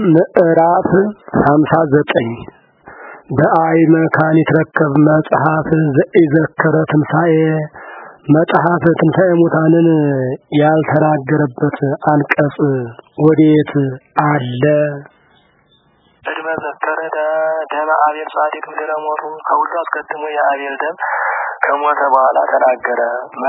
ምዕራፍ ሀምሳ ዘጠኝ በአይ መካን ይትረከብ መጽሐፍ ዘኢዘከረ ትንሣኤ መጽሐፍ ትንሣኤ ሙታንን ያልተናገረበት አንቀጽ ወዴት አለ? ቅድመ ዘከረ ደመ አቤል ጻድቅ ምድረ ሞቱ ከሁሉ አስቀድሞ የአቤል ደም ከሞተ በኋላ ተናገረ።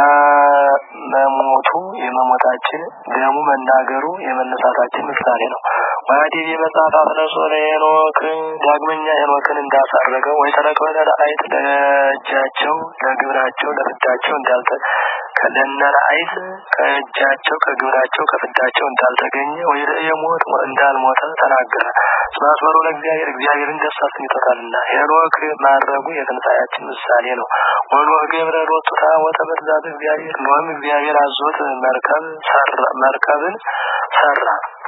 መሞቱ የመሞታችን ደሙ መናገሩ የመነሳታችን ምሳሌ ነው። ወዲህ የመጽሐፍ አፍለሶ ለሄኖክ ዳግመኛ ሄኖክን እንዳሳረገው ወይ ተረከበ ለአይት ለእጃቸው ለግብራቸው ለፍዳቸው እንዳልተ ለነረአይት ከእጃቸው ከግብራቸው ከፍዳቸው እንዳልተገኘ ወይ የሞት እንዳልሞተ ተናገረ። ስማስመሮ ለእግዚአብሔር እግዚአብሔርን ደስ አሰኝቶታልና ሄኖክ ማድረጉ የትንሣኤያችን ምሳሌ ነው። ወኖህ ገብረ ሎቱታ ወተበትዛት እግዚአብሔር ኖህም እግዚአብሔር አዞት መርከብ መርከብን ሰራ።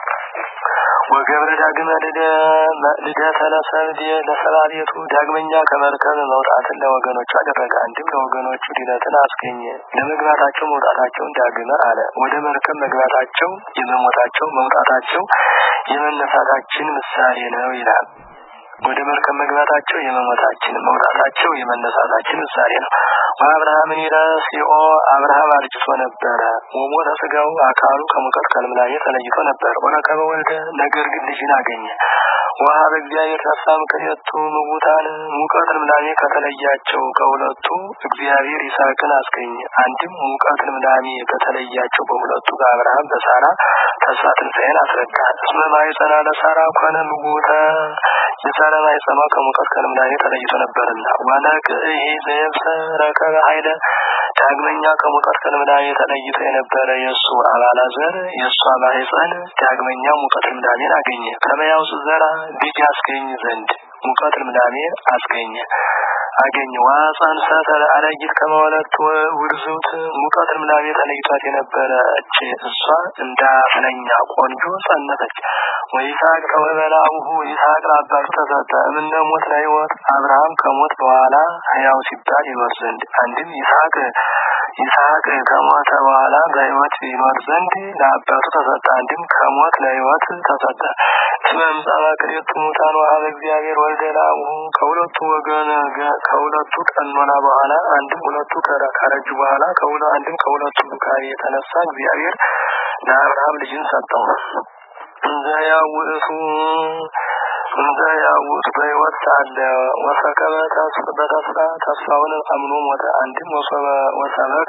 ወገብረ ዳግመ ልደተ ለሰብእ ለሰባ ቤቱ ዳግመኛ ከመርከብ መውጣትን ለወገኖቹ አደረገ። አንድም ለወገኖቹ ድነትን አስገኘ። ለመግባታቸው መውጣታቸውን ዳግመ አለ። ወደ መርከብ መግባታቸው የመሞታቸው መውጣታቸው የመነሳታችን ምሳሌ ነው ይላል። ወደ መርከብ መግባታቸው የመሞታችን መውጣታቸው የመነሳታችን ምሳሌ ነው። አብርሃምን ይረስኦ አብርሃም አርጅቶ ነበረ። ወሞተ ስጋው አካሉ ከሙቀት ከልምላሜ ተለይቶ ነበር። ወረከበ ወልደ ነገር ግን ልጅን አገኘ። ውሃ በእግዚአብሔር ተስፋ ምክንያቱ ምውታን ሙቀት ልምላሜ ከተለያቸው ከሁለቱ እግዚአብሔር ይስሐቅን አስገኘ። አንድም ሙቀት ልምላሜ ከተለያቸው በሁለቱ በአብርሃም በሳራ ተስፋ ትንሣኤን አስረዳ። እስመ ማኅፀና ለሳራ ኮነ ምውተ የሳራ ማኅፀኗ ከሙቀት ከልምላሜ ተለይቶ ነበርና ወነቅ ይሄ ዘየብሰ ረከበ ኃይለ ዳግመኛ ከሙቀት ከልምላሜ ተለይቶ የነበረ የእሱ አባላዘር የእሷ ማኅፀን ዳግመኛ ሙቀት ልምላሜን አገኘ። ከመያውስ ዘራ ልጅ አስገኝ ዘንድ ሙቀት ልምላሜ አስገኘ አገኘ ዋጻንሰተ አለይት ከመወለት ውርዙት ሙቀት ልምላሜ ተለይቷት የነበረች እሷ እንደ አፍለኛ ቆንጆ ጸነሰች። ወይስሐቅ ከወበላሁ ይስሐቅ ለአባቱ ተሰጠ። እምነ ሞት ለሕይወት አብርሃም ከሞት በኋላ ሕያው ሲባል ይኖር ዘንድ አንድም ይስሐቅ ይስሐቅ ከሞተ በኋላ በሕይወት ይኖር ዘንድ ለአባቱ ተሰጠ። አንድም ከሞት ለሕይወት ተሰጠ። እስመ እምጻእመ ክልኤቱ ሙታን ወሀበ እግዚአብሔር ወልደ ላሁ ከሁለቱ ወገን ከሁለቱ ቀኖና በኋላ አንድም ሁለቱ ካረጁ በኋላ ከሁለ አንድም ከሁለቱ ዱካሪ የተነሳ እግዚአብሔር ለአብርሃም ልጅን ሰጠው። እንዘ ያውእቱ እንዘ ያውእቱ በሕይወት ሳለ ወሰከበ በተስፋ ተስፋውን አምኖ ሞተ። አንድም ወሰበከ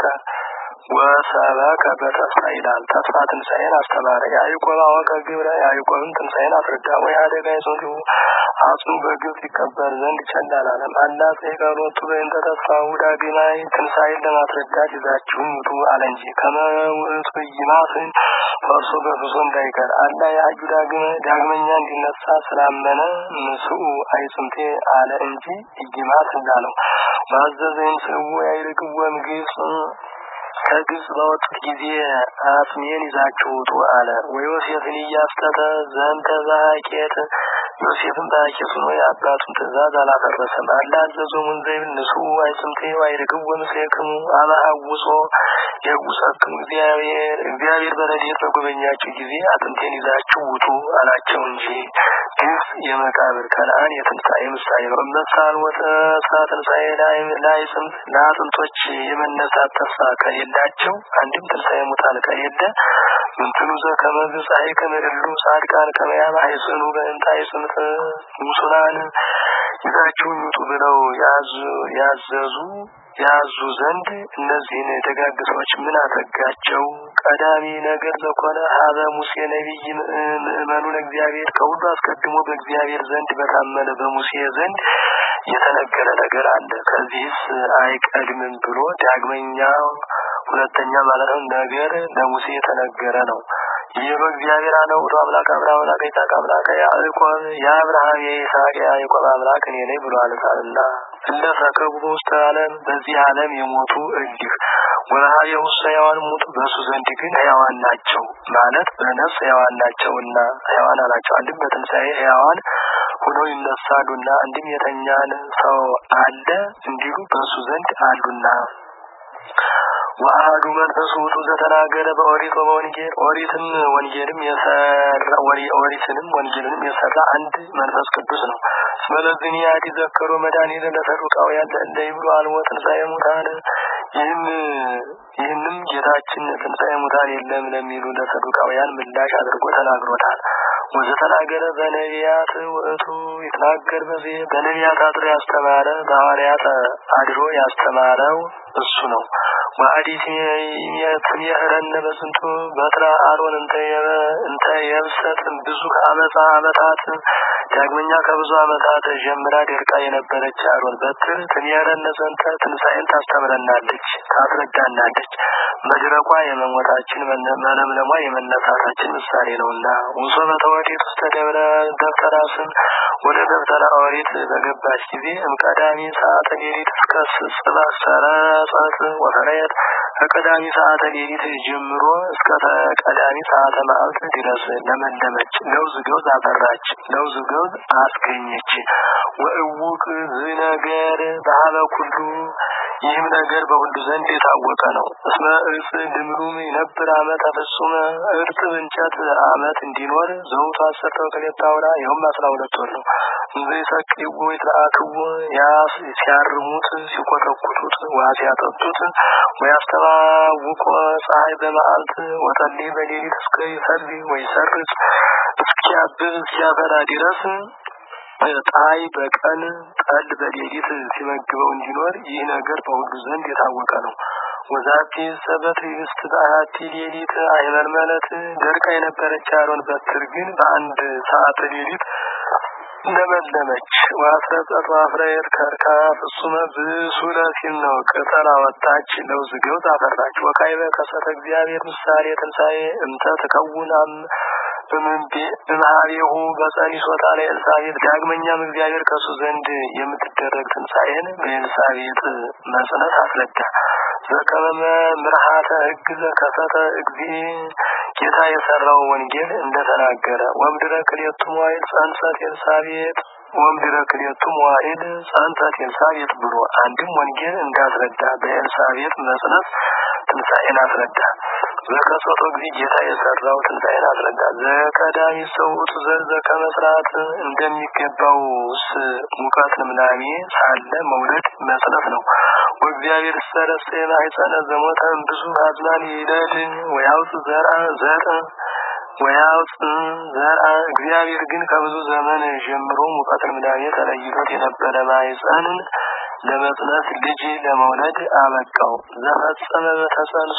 ወሰበከ በተስፋ ይላል። ተስፋ ትንሣኤን አስተማረ። ያዕቆብ አወቀ ግብረ ያዕቆብን ትንሣኤን አስረዳ። ወይ አደጋ ይጾቱ አጽሙ በግብፅ ይቀበር ዘንድ ቸል አላለም። አላጼ ቀሎቱ በእንተ ተስፋው ዳግማይ ትንሣኤን ለማስረዳት ይዛችሁም ውጡ አለ እንጂ ከመውእቱ ይማስን ፈርሶ በፍሶ እንዳይቀር አላ የአዩ ዳግመ ዳግመኛ እንዲነሳ ስላመነ ምስኡ አይጽምቴ አለ እንጂ እይማስ እንዳለው ማዘዘኝ ስው ያይርቅወም ግብፅ ከግብፅ በወጡት ጊዜ አጽሜን ይዛችሁ ውጡ አለ። ወዮሴፍን እያስተተ ዘንተ ዛቄት ዮሴፍን በአኬቱ ነው የአባቱን ትእዛዝ አላፈረሰም። አላዘዞ ሙንዘይብል ንሱ አይጽምቴ አይርግብ ወምስሌክሙ አመሀውጾ የጉሰክሙ እግዚአብሔር እግዚአብሔር በረድኤት በጎበኛችሁ ጊዜ አጥንቴን ይዛችሁ ውጡ አላቸው እንጂ ግብፅ የመቃብር ከነአን የትንሣኤ ምሳሌ ነው። እመሳል ወተስፋ ትንሣኤ ላይ ጽምት ለአጥንቶች የመነሳት ተስፋ ከሌላቸው አንድም ትንሣኤ ሙታን ከሌለ ምንትኑ ዘከመዝ ፀሐይ ከመደሉ ጻድቃን ከመያማ አይጽኑ በእንታ አይጽምት ሙሱላን ይዛችሁን ውጡ ብለው ያዘዙ ያዙ ዘንድ እነዚህን ደጋግ ሰዎች ምን አተጋቸው? ቀዳሚ ነገር ዘኮነ ሀበ ሙሴ ነቢይ ምእመኑ ለእግዚአብሔር ከሁሉ አስቀድሞ በእግዚአብሔር ዘንድ በታመነ በሙሴ ዘንድ የተነገረ ነገር አለ። ከዚህስ አይቀድምም ብሎ ዳግመኛ ሁለተኛ ማለት ነው ነገር ለሙሴ የተነገረ ነው። ይህ በእግዚአብሔር አለው ወደ አምላክ አብርሃም አምላክ ይስሐቅ አምላክ ያዕቆብ የአብርሃም የይስሐቅ የያዕቆብ አምላክ እኔ ነኝ ብሏልና እንደ ሰከቡ በውስተ ዓለም በዚህ ዓለም የሞቱ እንዲህ ወረሃብ የውስጥ ሕያዋን ሞቱ በእሱ ዘንድ ግን ሕያዋን ናቸው ማለት በነፍስ ሕያዋን ናቸውና ሕያዋን አላቸው። አንድም በትንሣኤ ሕያዋን ሆነው ይነሳሉና እንዲም የተኛን ሰው አለ እንዲሉ በእሱ ዘንድ አሉና ወአሐዱ መንፈስ ውእቱ ዘተናገረ በኦሪት ወበወንጌል ኦሪትም ወንጌልም የሰራ ኦሪትንም ወንጌልንም የሰራ አንድ መንፈስ ቅዱስ ነው። ስለዚህ ያዲ ዘከሩ መድኃኒት ለሰዱቃውያን እንደ ይብሉ አልቦ ትንሣኤ ሙታን ይህም ይህንም ጌታችን ትንሣኤ ሙታን የለም ለሚሉ ለሰዱቃውያን ምላሽ አድርጎ ተናግሮታል። ወዘተናገረ በነቢያት ውእቱ ይትናገር በዚህ በነቢያት አድሮ ያስተማረ በሐዋርያት አድሮ ያስተማረው እሱ ነው። ወአዲት የትምህረነ በስንቱ በትረ አሮን እንተ የብሰት ብዙ አመፃ አመታት ዳግመኛ ከብዙ አመታት ጀምራ ደርቃ የነበረች አሮን በትር ትምህረነ ዘንተ ትንሣኤን ታስተምረናለች፣ ታስረዳናለች። መድረቋ የመሞታችን መለምለሟ የመነሳታችን ምሳሌ ነውና ውሶ በተወዴት ውስጥ ደብረ ደብተራ ስም ወደ ደብተራ ኦሪት በገባች ጊዜ እምቀዳሚ ሰዓተ ሌሊት እስከ ጽባ ሰረጸት ወፈረየት ከቀዳሚ ሰዓተ ሌሊት ጀምሮ እስከ ቀዳሚ ሰዓተ መዓልት ድረስ ለመለመች፣ ለውዝ ገውዝ አፈራች፣ ለውዝ ገውዝ አስገኘች። ወእውቅ ዝነገር በሀበ ኩሉ ይህም ነገር በሁሉ ዘንድ የታወቀ ነው። እስመ እጽ ድምሩም ይነብር አመት ፍጹመ እርጥብ እንጨት አመት እንዲኖር ዘውቱ አሰርተ ወክሌታ አውራ ይኸውም አስራ ሁለት ወር ነው። እንዘ ይሰቅይዎ ይትለአክዎ ያስ ሲያርሙት ሲኮተኩቱት ውሃ ሲያጠጡት ወያስተባውቆ ፀሐይ በመዓልት ወጠሌ በሌሊት እስከ ይፈሪ ወይሰርጽ እስኪያብብ እስኪያፈራ ድረስ ፀሐይ በቀን ጠል በሌሊት ሲመግበው እንዲኖር ይህ ነገር በሁሉ ዘንድ የታወቀ ነው። ወዛቲ ሰበት ይስት በአቲ ሌሊት አይመልመለት ደርቃ የነበረች አሮን በትር ግን በአንድ ሰዓት ሌሊት ለመለመች። ዋስረጸት ዋፍረየት ከርካ ፍጹመ ብሱለ ሲል ነው። ቅጠል አወጣች፣ ለውዝ ገውዝ አፈራች። ወካይበ ከሰተ እግዚአብሔር ምሳሌ ትንሣኤ እንተ ትከውናም በመሀቤሁ በጸኒሶታ ላይ ኤልሳቤጥ ዳግመኛም እግዚአብሔር ከሱ ዘንድ የምትደረግ ትንሣኤን በኤልሳቤጥ መጽነት አስረዳ። ዘከመመ ምርሃተ ሕግ ዘከሰተ እግዚ ጌታ የሰራው ወንጌል እንደተናገረ ወምድረ ክልኤቱ መዋዕል ጸንሰት ኤልሳቤጥ ወምድረ ክልኤቱ መዋዕል ጸንሰት ኤልሳቤጥ ብሎ አንድም ወንጌል እንዳስረዳ በኤልሳቤጥ መጽነት ትንሣኤን አስረዳ። ዘከሰቶ ጊዜ ጌታ የሰራው ትንሣኤን አስረዳ። ዘቀዳሚ ሰውቱ ዘር ዘከመስራት እንደሚገባውስ ሙቀት ልምላሜ ሳለ መውለድ መጽነት ነው። ወእግዚአብሔር ሰረሰ የማሕፀነ ዘሞተ ብዙ አዝማን ይለድ ወያውፅ ዘርአ ዘር ወያውፅ ዘርአ እግዚአብሔር ግን ከብዙ ዘመን ጀምሮ ሙቀት ልምላሜ ተለይቶት የነበረ ማሕፀንን ለመጽነስ ልጅ ለመውለድ አበቃው። ዘፈጸመ በተጸንሶ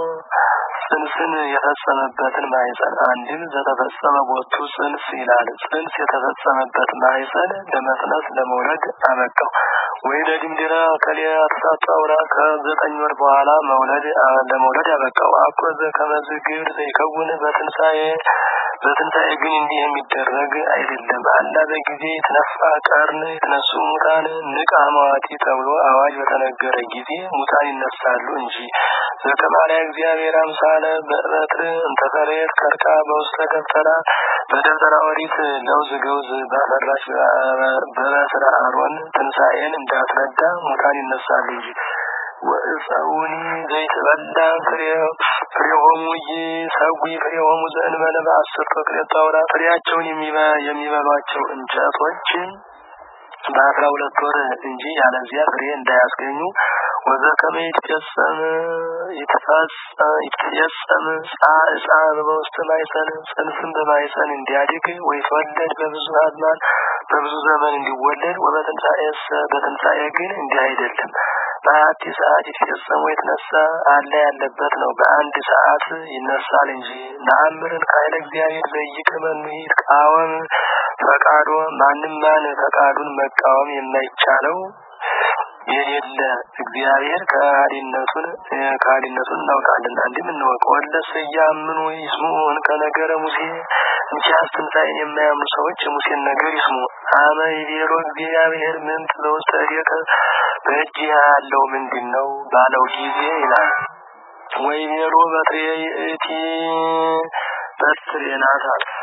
ጽንስን የፈጸመበትን ማሕፀን አንድም ዘተፈጸመ ቦቱ ጽንስ ይላል። ጽንስ የተፈጸመበት ማሕፀን ለመጽነስ ለመውለድ አበቃው። ወይ ለድምድራ ከሊያ ተሳጣውራ ከዘጠኝ ወር በኋላ መውለድ ለመውለድ አበቃው። አኮዘ ከመዝግር ዘይከውን በትንሣኤ በትንሣኤ ግን እንዲህ የሚደረግ አይደለም። አላ በጊዜ የተነፋ ቀርን የተነሱ ሙታን ንቃ መዋቲ ተብሎ አዋጅ በተነገረ ጊዜ ሙታን ይነሳሉ እንጂ ዘከማርያ እግዚአብሔር አምሳለ በበትር እንተፈሬት ከርካ በውስተ ደብተራ በደብተራ ኦሪት ለውዝ ገውዝ ባፈራች በበትረ አሮን ትንሣኤን እንዳስረዳ ሙታን ይነሳሉ እንጂ ወእፀውኒ ዘይትበላ ፍሬሆሙ ይሰዊ ፍሬሆሙ ዘእንበለ በአስርተ ክልኤቱ አውራ ፍሬያቸውን የሚበሏቸው እንጨቶች በአስራ ሁለት ወር እንጂ ያለዚያ ፍሬ እንዳያስገኙ ወዘከመ ይትፈጸም ይትፈጸም ጻዕጻ በውስተ ማይፀን ጽንስን በማይፀን እንዲያድግ ወይትወለድ በብዙ አዝማን በብዙ ዘመን እንዲወለድ ወበትንሣኤሰ በትንሣኤ ግን እንዲህ አይደለም። በአንድ ሰዓት ይትፈጸም የተነሳ አለ ያለበት ነው። በአንድ ሰዓት ይነሳል እንጂ ነአምርን ከኃይለ እግዚአብሔር ዘይቅመኑ ይትቃወም ፈቃዶ ማንም ማን ፈቃዱን መቃወም የማይቻለው የሌለ እግዚአብሔር ከሃዲነቱን ከሃዲነቱን እናውቃለን። አንድም እንወቅ ወለሰ ያምኑ ይስሙን ከነገረ ሙሴ እንኪያስ ትንሣኤን የማያምኑ ሰዎች የሙሴን ነገር ይስሙ። አመ ይቤሎ እግዚአብሔር ምን በውስተ እዴከ በእጅ ያለው ምንድን ነው ባለው ጊዜ ይላል። ወይ ቤሎ በትሬ ይእቲ በትሬ ናት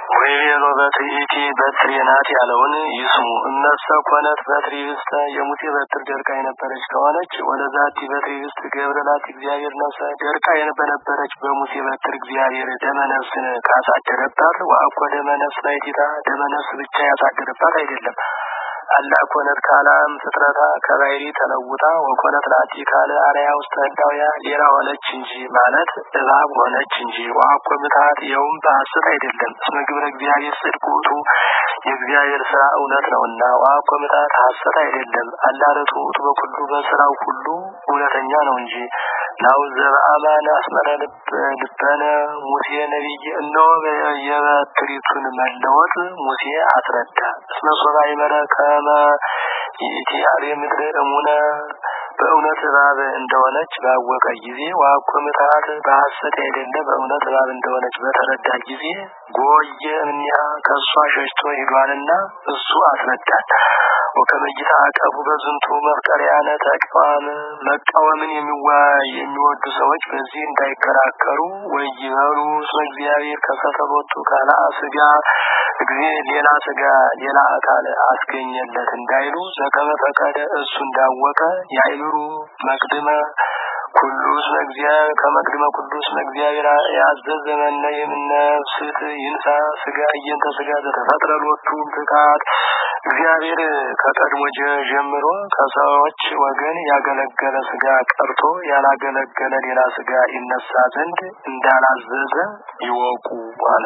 ወይቤሎ በትኢቲ በትሬ ናት ያለውን ይስሙ። እነሰ ኮነት በትሪ ውስተ የሙሴ በትር ደርቃ የነበረች ከሆነች ወለዛቲ በትሪ ውስጥ ገብረላት እግዚአብሔር ነፍሰ ደርቃ በነበረች በሙሴ በትር እግዚአብሔር ደመነፍስን ካሳደረባት ወአኮ ደመነፍስ ባይቲታ ደመነፍስ ብቻ ያሳደረባት አይደለም። አላ ኮነት ካላም ፍጥረታ ከባህሪ ተለውጣ ወኮነት ላቲ ካለ አርያ ውስጥ ህዳውያ ሌላ ሆነች እንጂ ማለት እባብ ሆነች እንጂ ዋኮ ምታት የውም በሐሰት አይደለም። እስመ ግብረ እግዚአብሔር ጽድቅ ውእቱ የእግዚአብሔር ስራ እውነት ነውና ዋኮ ምታት ሐሰት አይደለም። አላረቱ ውእቱ በኩሉ በስራው ሁሉ እውነተኛ ነው እንጂ ናው ዘበአማን አስመረ ልበነ ሙሴ ነቢይ እነሆ የበትሪቱን መለወጥ ሙሴ አስረዳ። እስመ ሶባ ይመረ ከመ ይእቲ አርየ ምድር እሙነ በእውነት እባብ እንደሆነች ባወቀ ጊዜ ዋኮ ምትሃት በሐሰት አይደለ በእውነት እባብ እንደሆነች በተረዳ ጊዜ ጎየ እምኒሃ ከእሷ ሸሽቶ ሂዷልና እሱ አስረዳል። ወከመይታ አቀፉ በዝንቱ መፍቀሪያነ ተቃዋም መቃወምን የሚወዱ ሰዎች በዚህ እንዳይከራከሩ ወይበሉ እስመ እግዚአብሔር ከሰተሎቱ ካላ ስጋ ጊዜ ሌላ ስጋ ሌላ አካል አስገኘለት እንዳይሉ ዘከመ ፈቀደ እሱ እንዳወቀ ያይምሩ መቅድመ ኩሉ እስመ እግዚአብሔር ከመቅድመ ኩሉ እስመ እግዚአብሔር ያዘዘ መነ የምነፍስት ይንሳ ስጋ እየንተ ስጋ ዘተፈጥረ ሎቱ ፍቃድ እግዚአብሔር ከቀድሞ ጀምሮ ከሰዎች ወገን ያገለገለ ስጋ ቀርቶ ያላገለገለ ሌላ ስጋ ይነሳ ዘንድ እንዳላዘዘ ይወቁ አለ።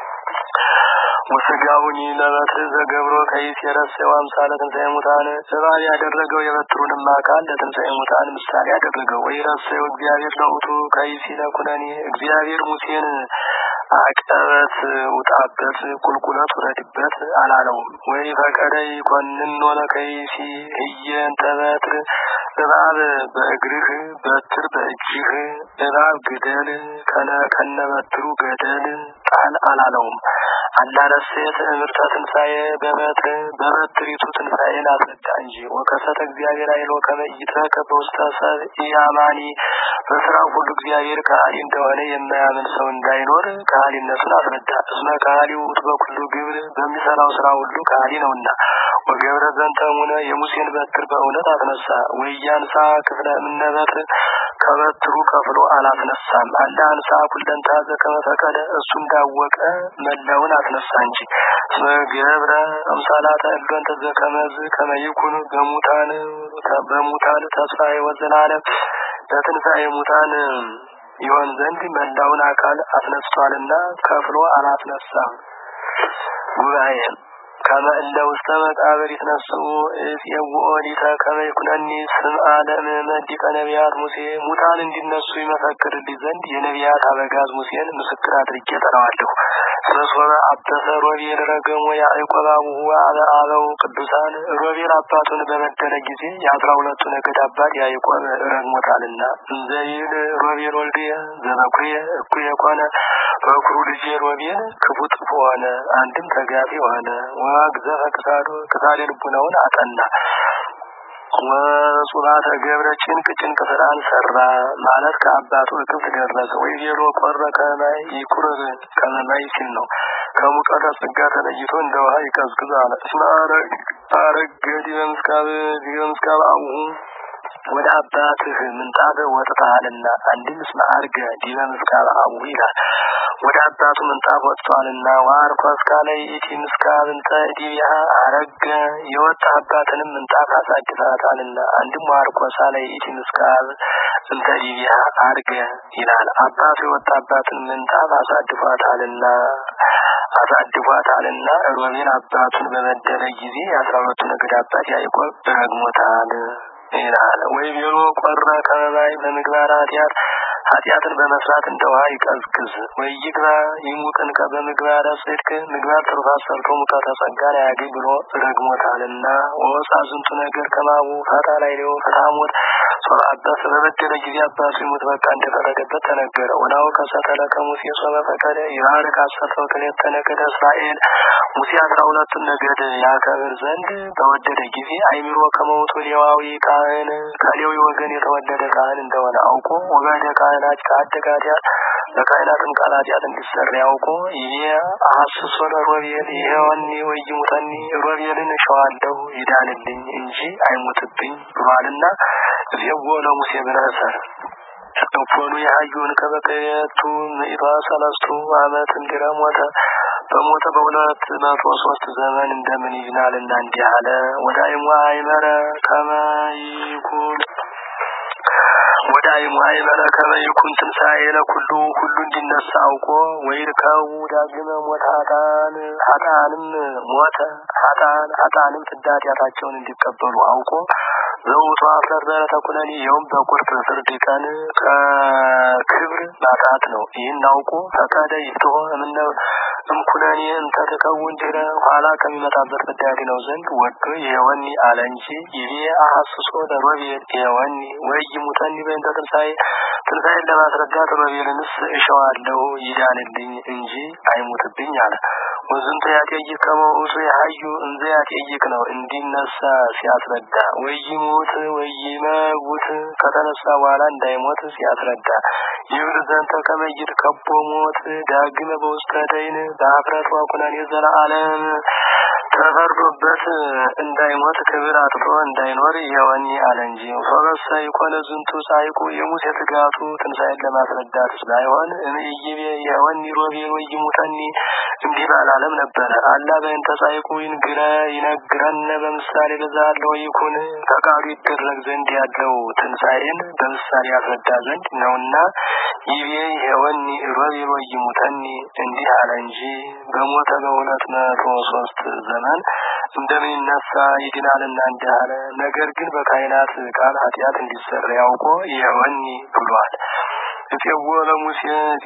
ወስጋውን ለበትር ዘገብሮ ከይስ የረሰው አምሳለ ትንሣኤ ሙታን እባብ ያደረገው የበትሩንም አካል ለትንሣኤ ሙታን ምሳሌ ያደረገው ወይ ረሰው እግዚአብሔር ለውቱ ከይስ ለኩነኔ እግዚአብሔር ሙሴን አቀበት ውጣበት ቁልቁለት ውረድበት አላለውም። ወይ ፈቀደ ይኮንን ኖለ ከይሲ እየንተ በትር እባብ በእግርህ በትር በእጅህ እባብ ግደል ከነ በትሩ ገደል ጣል አላለውም። አላነሴት እምርተ ትንሣኤ በበትር በበትሪቱ ትንሣኤን አስረዳ እንጂ ወከሰተ እግዚአብሔር አይሎ ከመይትረከ በውስተ ሰብእ ኢአማኒ በስራው ሁሉ እግዚአብሔር ከሃሊ እንደሆነ የማያምን ሰው እንዳይኖር ከሃሊነቱን አስረዳ። እስመ ከሃሊ ውእቱ በኩሉ ግብር በሚሰራው ስራ ሁሉ ከሃሊ ነውና። ወገብረ ዘንተ እሙነ የሙሴን በትር በእውነት አስነሳ። ወያንሳ ክፍለ እምነ በትር ከበትሩ ከፍሎ አላስነሳም። አለ አንሳ ኩለንታ ዘከመ ፈቀደ እሱ እንዳወቀ መላውን አስነሳ እንጂ። እስመ ገብረ አምሳላተ እሎን ተዘከመዝ ከመይኩን በሙታን በሙታን ተስፋ ወዘላለም ለትንሣኤ ሙታን ይሆን ዘንድ መላውን አካል አስነስቷልና ከፍሎ አላስነሳም። ጉባኤ ከመ እለ ውስተ መቃብር ይትነስኡ እፄውኦ ሊተ ከመ ይኩነኒ ስምዐ ለምእመን ሊቀ ነቢያት ሙሴ ሙታን እንዲነሱ ይመሰክርልኝ ዘንድ የነቢያት አበጋዝ ሙሴን ምስክር አድርጌ ጠራዋለሁ። ስለሶበ አበሰ ሮቤል ረገሞ ያዕቆብ አቡሁ አበ አበው ቅዱሳን ሮቤል አባቱን በበደለ ጊዜ የአስራ ሁለቱ ነገድ አባት ያዕቆብ ረግሞታልና እንዘይል ሮቤል ወልድየ ዘበኩርየ እኩየ ኮነ በኩሩ ልጄ ሮቤል ክፉ ጥፉ ሆነ፣ አንድም ተጋፊ ሆነ። ወአግዘፈ ክሳዶ ክሳዴ ልቡናውን አጠና። ወጹባተ ገብረ ጭንቅ ጭንቅ ስራን ሰራ ማለት ከአባቱ እክብት ደረሰ። ወይ ዜሮ ቆረ ከማይ ይቁርብ ከመማይ ሲል ነው። ከሙቀተ ጸጋ ተለይቶ እንደ ውሃ ይቀዝቅዝ አለ። እስመ አረገ ዲበ ምስካብ ዲበ ምስካብ አቡሁ ወደ አባትህ ምንጣፍ ወጥተሃልና። አንድም እስመ አርገ ዲበ ምስካብ አቡሁ ይላል። ወደ አባቱ ምንጣፍ ወጥቷልና። ዋርኮስ ካለ ኢቲ ምስካብ እንተ ዲቢያ አረገ የወጣ አባትንም ምንጣፍ አሳድፋታልና። አንድም ዋርኮሳ ላይ ኢቲ ምስካብ እንተ ዲቢያ አርገ ይላል። አባቱ የወጣ አባትን ምንጣፍ አሳድፏታልና አሳድፏታልና ሮቤል አባቱን በበደለ ጊዜ የአስራ ሁለቱ ነገድ አባት ያዕቆብ ረግሞታል ይላል። ወይ ቢሮ ቆረ ከመባይ በምግባር ኃጢአት ኃጢአትን በመስራት እንደ ውሃ ይቀዝቅዝ። ወይ ይግባ ይሙቅን በምግባረ ጽድቅ ምግባር ትሩፋት ሰርቶ ሙቀተ ጸጋን አያገኝ ብሎ ረግሞታልና። ወወፃ ዝንቱ ነገር ከማቡ ፈታ ላይ ሊሆ ፍታሞት ሶራ አባስ በበደለ ጊዜ አባቱ ይሙት በቃ እንደፈረደበት ተነገረ። ወናው ከሰተለ ከሙሴ ሶበ ፈቀደ ይባርክ አሰተው ክሌተ ነገደ እስራኤል ሙሴ አስራ ሁለቱን ነገድ ያከብር ዘንድ በወደደ ጊዜ አይምሮ ከመውቱ ሌዋዊ ካህን ከሌዊ ወገን የተወለደ ካህን እንደሆነ አውቆ ወጋደ ካህናት ከአደጋዲያ በካህናትም ቃል ኃጢአት እንዲሰራ ያውቆ ይሄ አሐስሶ ለሮቤል ይሄወኒ ወይሙተኒ ሮቤልን እሸዋለሁ ይዳንልኝ እንጂ አይሞትብኝ ብሏልና እዚያው ለሙሴ ብለህ ሰር እፎኑ የሀዩን ከበቀየቱ ምዕቷ ሰለስቱ ዓመት እንዲረ ሞተ በሞተ በሁለት መቶ ሶስት ዘመን እንደምን ይዝናልና እንዲህ አለ ወዳይሙ አይመረ ከመይኩን ወዳይሙ አይመረ ከመይኩን ትንሣኤ ለኩሉ ሁሉ እንዲነሳ አውቆ ወይርከቡ ዳግመ ሞት ሀጣን ሀጣንም ሞተ ሀጣን ሀጣንም ፍዳት እንዲቀበሉ አውቆ ዘውቱ አፍረር ተኩነኒ ይኸውም በቁርጥ ፍርድ ቀን ከክብር ማጣት ነው። ይህን አውቆ ፈቀደ ይፍትሆ እምነ እምኩነኔ እንተ ትከውን ድህረ ኋላ ከሚመጣበት ፍዳድ ነው ዘንድ ወዶ የወኒ አለ እንጂ ይሄ አሐስሶ ለሮቤል የወኒ ወይ ሙተኒ በእንተ ትንሣኤ ትንሣኤን ለማስረዳት ሮቤልንስ እሸዋለሁ ይዳንልኝ እንጂ አይሙትብኝ አለ። ወዝንተ ያጠይቅ ከመውቱ የሀዩ እንዘ ያጠይቅ ነው እንዲነሳ ሲያስረዳ ወይሙት ወይመውት ከተነሳ በኋላ እንዳይሞት ሲያስረዳ ይብር ዘንተ ከመይድ ከቦ ሞት ዳግመ በውስተ ደይን በአፍረት ዋኩነን የዘላለም ተፈርዶበት እንዳይሞት ክብር አጥቶ እንዳይኖር የወኒ አለ እንጂ ፈበሰ ይኮነ ዝንቱ ጻይቁ የሙሴ ትጋቱ ትንሣኤን ለማስረዳት ስላይሆን እምይቤ የወኒ ሮቤል ወይሙተኒ እንዲህ ባላለም ነበረ። አላ በእንተ ጻይቁ ይንግረ ይነግረነ በምሳሌ በዛለው ይኩን ፈቃዱ ይደረግ ዘንድ ያለው ትንሣኤን በምሳሌ ያስረዳ ዘንድ ነውና ይቤ የወኒ ሮቤል ወይሙተኒ እንዲህ አለ እንጂ በሞተ በሁለት መቶ ሶስት ዘመን እንደሚነሳ ይድናልና እንዲህ አለ። ነገር ግን በካህናት ቃል ኃጢአት እንዲሰራ ያውቆ የወኒ ብሏል። እፄዎ ለሙሴ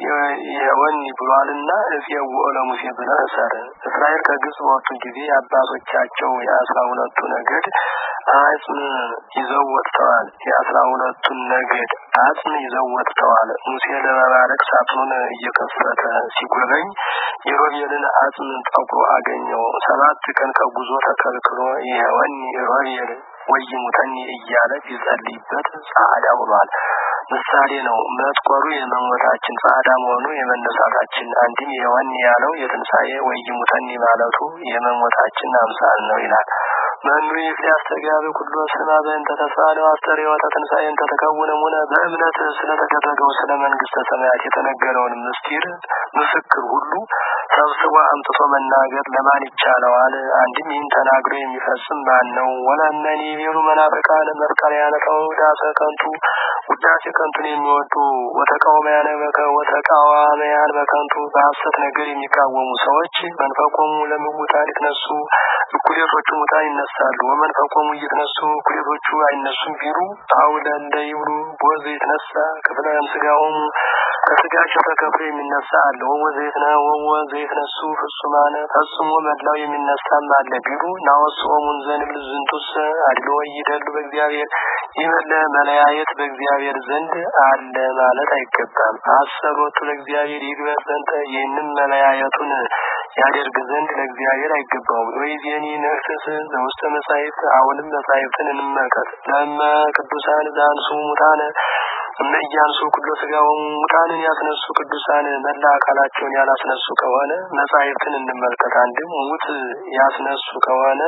የወኒ ብሏልና እፄዎ ለሙሴ ብለህ እሰር። እስራኤል ከግብጽ በወጡ ጊዜ አባቶቻቸው የአስራ ሁለቱ ነገድ አጽም ይዘው ወጥተዋል። የአስራ ሁለቱን ነገድ አጽም ይዘው ወጥተዋል። ሙሴ ለመባረክ ሳጥኑን እየከፈተ ሲጎበኝ የሮቤልን አጽም ጠቁሮ አገኘው። ሰባት ቀን ከጉዞ ተከልክሎ የወኒ ሮቤል ወይሙተኒ እያለ ቢጸልይበት ጻዕዳ ሆኗል። ምሳሌ ነው። መጥቆሩ የመሞታችን ጻዕዳ መሆኑ የመነሳታችን አንድም የወኒ ያለው የትንሣኤ ወይሙተኒ ማለቱ የመሞታችን አምሳል ነው ይላል። መኑ ሊያስተጋብ ኩሎ ስማ በእንተ ተስፋ ለማስተር ወተ ትንሣኤ እንተ ተከውነ ሙነ በእምነት ስለተደረገው ስለ መንግስተ ሰማያት የተነገረውን ምስጢር ምስክር ሁሉ ሰብስቦ አምጥቶ መናገር ለማን ይቻለዋል? አንድም ይህን ተናግሮ የሚፈጽም ማን ነው? ወለመኒ ቤሩ መናፍቃን መርቀሪያነ ተውዳሰ ከንቱ ውዳሴ ከንቱን የሚወዱ ወተቃዋሚያን በከ ወተቃዋሚያን በከንቱ በሐሰት ነገር የሚቃወሙ ሰዎች መንፈቆሙ ለምውታን ይትነሱ እኩሌቶቹ ሙታን ይነሳሉ። ወመንፈቆሙ እየተነሱ እኩሌቶቹ አይነሱም ቢሉ አውለ እንደ ይብሉ ቦዘ ይትነሳ ክፍለ ስጋሆሙ ከስጋቸው ተከፍሎ የሚነሳ አለ። ወወዘይት ነ ወወዘይት ነሱ ፍጹማነ ፈጽሞ መላው የሚነሳም አለ ቢሉ ናወስኦሙን ዘንብል ዝንቱስ አድሎ ይደሉ በእግዚአብሔር ይመለ መለያየት በእግዚአብሔር ዘንድ አለ ማለት አይገባም። አሰሮቱ ለእግዚአብሔር ይግበር ዘንተ ይህንም መለያየቱን ያደርግ ዘንድ ለእግዚአብሔር አይገባውም። ወይዜኒ ነክስስ ዘውስተ መጻሕፍት አሁንም መጻሕፍትን እንመልከት። ለመ ቅዱሳን ዛንሱ ሙታነ እነ እያንሱ ኩሎ ስጋውን ሙታንን ያስነሱ ቅዱሳን መላ አካላቸውን ያላስነሱ ከሆነ መጻሕፍትን እንመልከት። አንድም ሙት ያስነሱ ከሆነ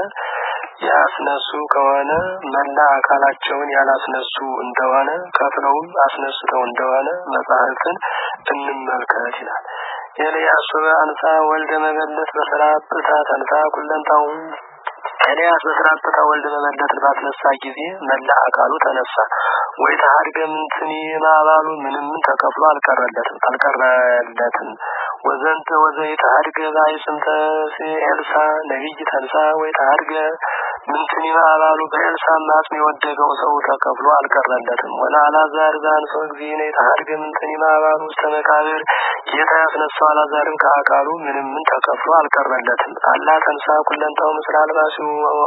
ያስነሱ ከሆነ መላ አካላቸውን ያላስነሱ እንደሆነ ከፍለውም አስነስተው እንደሆነ መጻሕፍትን እንመልከት ይላል። ኤልያስ አንሳ ወልደ መበለት በሰራጵታ ተንሳ ኩለንታው ኤልያስ በሰራጵታ ወልደ መበለትን ባስነሳ ጊዜ መላ አካሉ ተነሳ። ወይ ተሀድገ ምንትኒ ማባሉ ምንም ተከፍሎ አልቀረለትም አልቀረለትም። ወዘንተ ወዘይ ተሀድገ ባይስምተ ኤልሳ ነቢይ ተንሳ ወይ ተሀድገ ምንትኒ ማባሉ በኤልሳ ማጽም የወደቀው ሰው ተከፍሎ አልቀረለትም። ወላ አላዛር ዛንሶ ጊዜ ተሀድገ ምንትኒ ማባሉ ውስተ መቃብር ጌታ ያስነሳው አላዛርም ከአካሉ ምንም ምን ተከፍሎ አልቀረለትም። አላ ተንሳ ኩለንታው ምስለ አልባሲው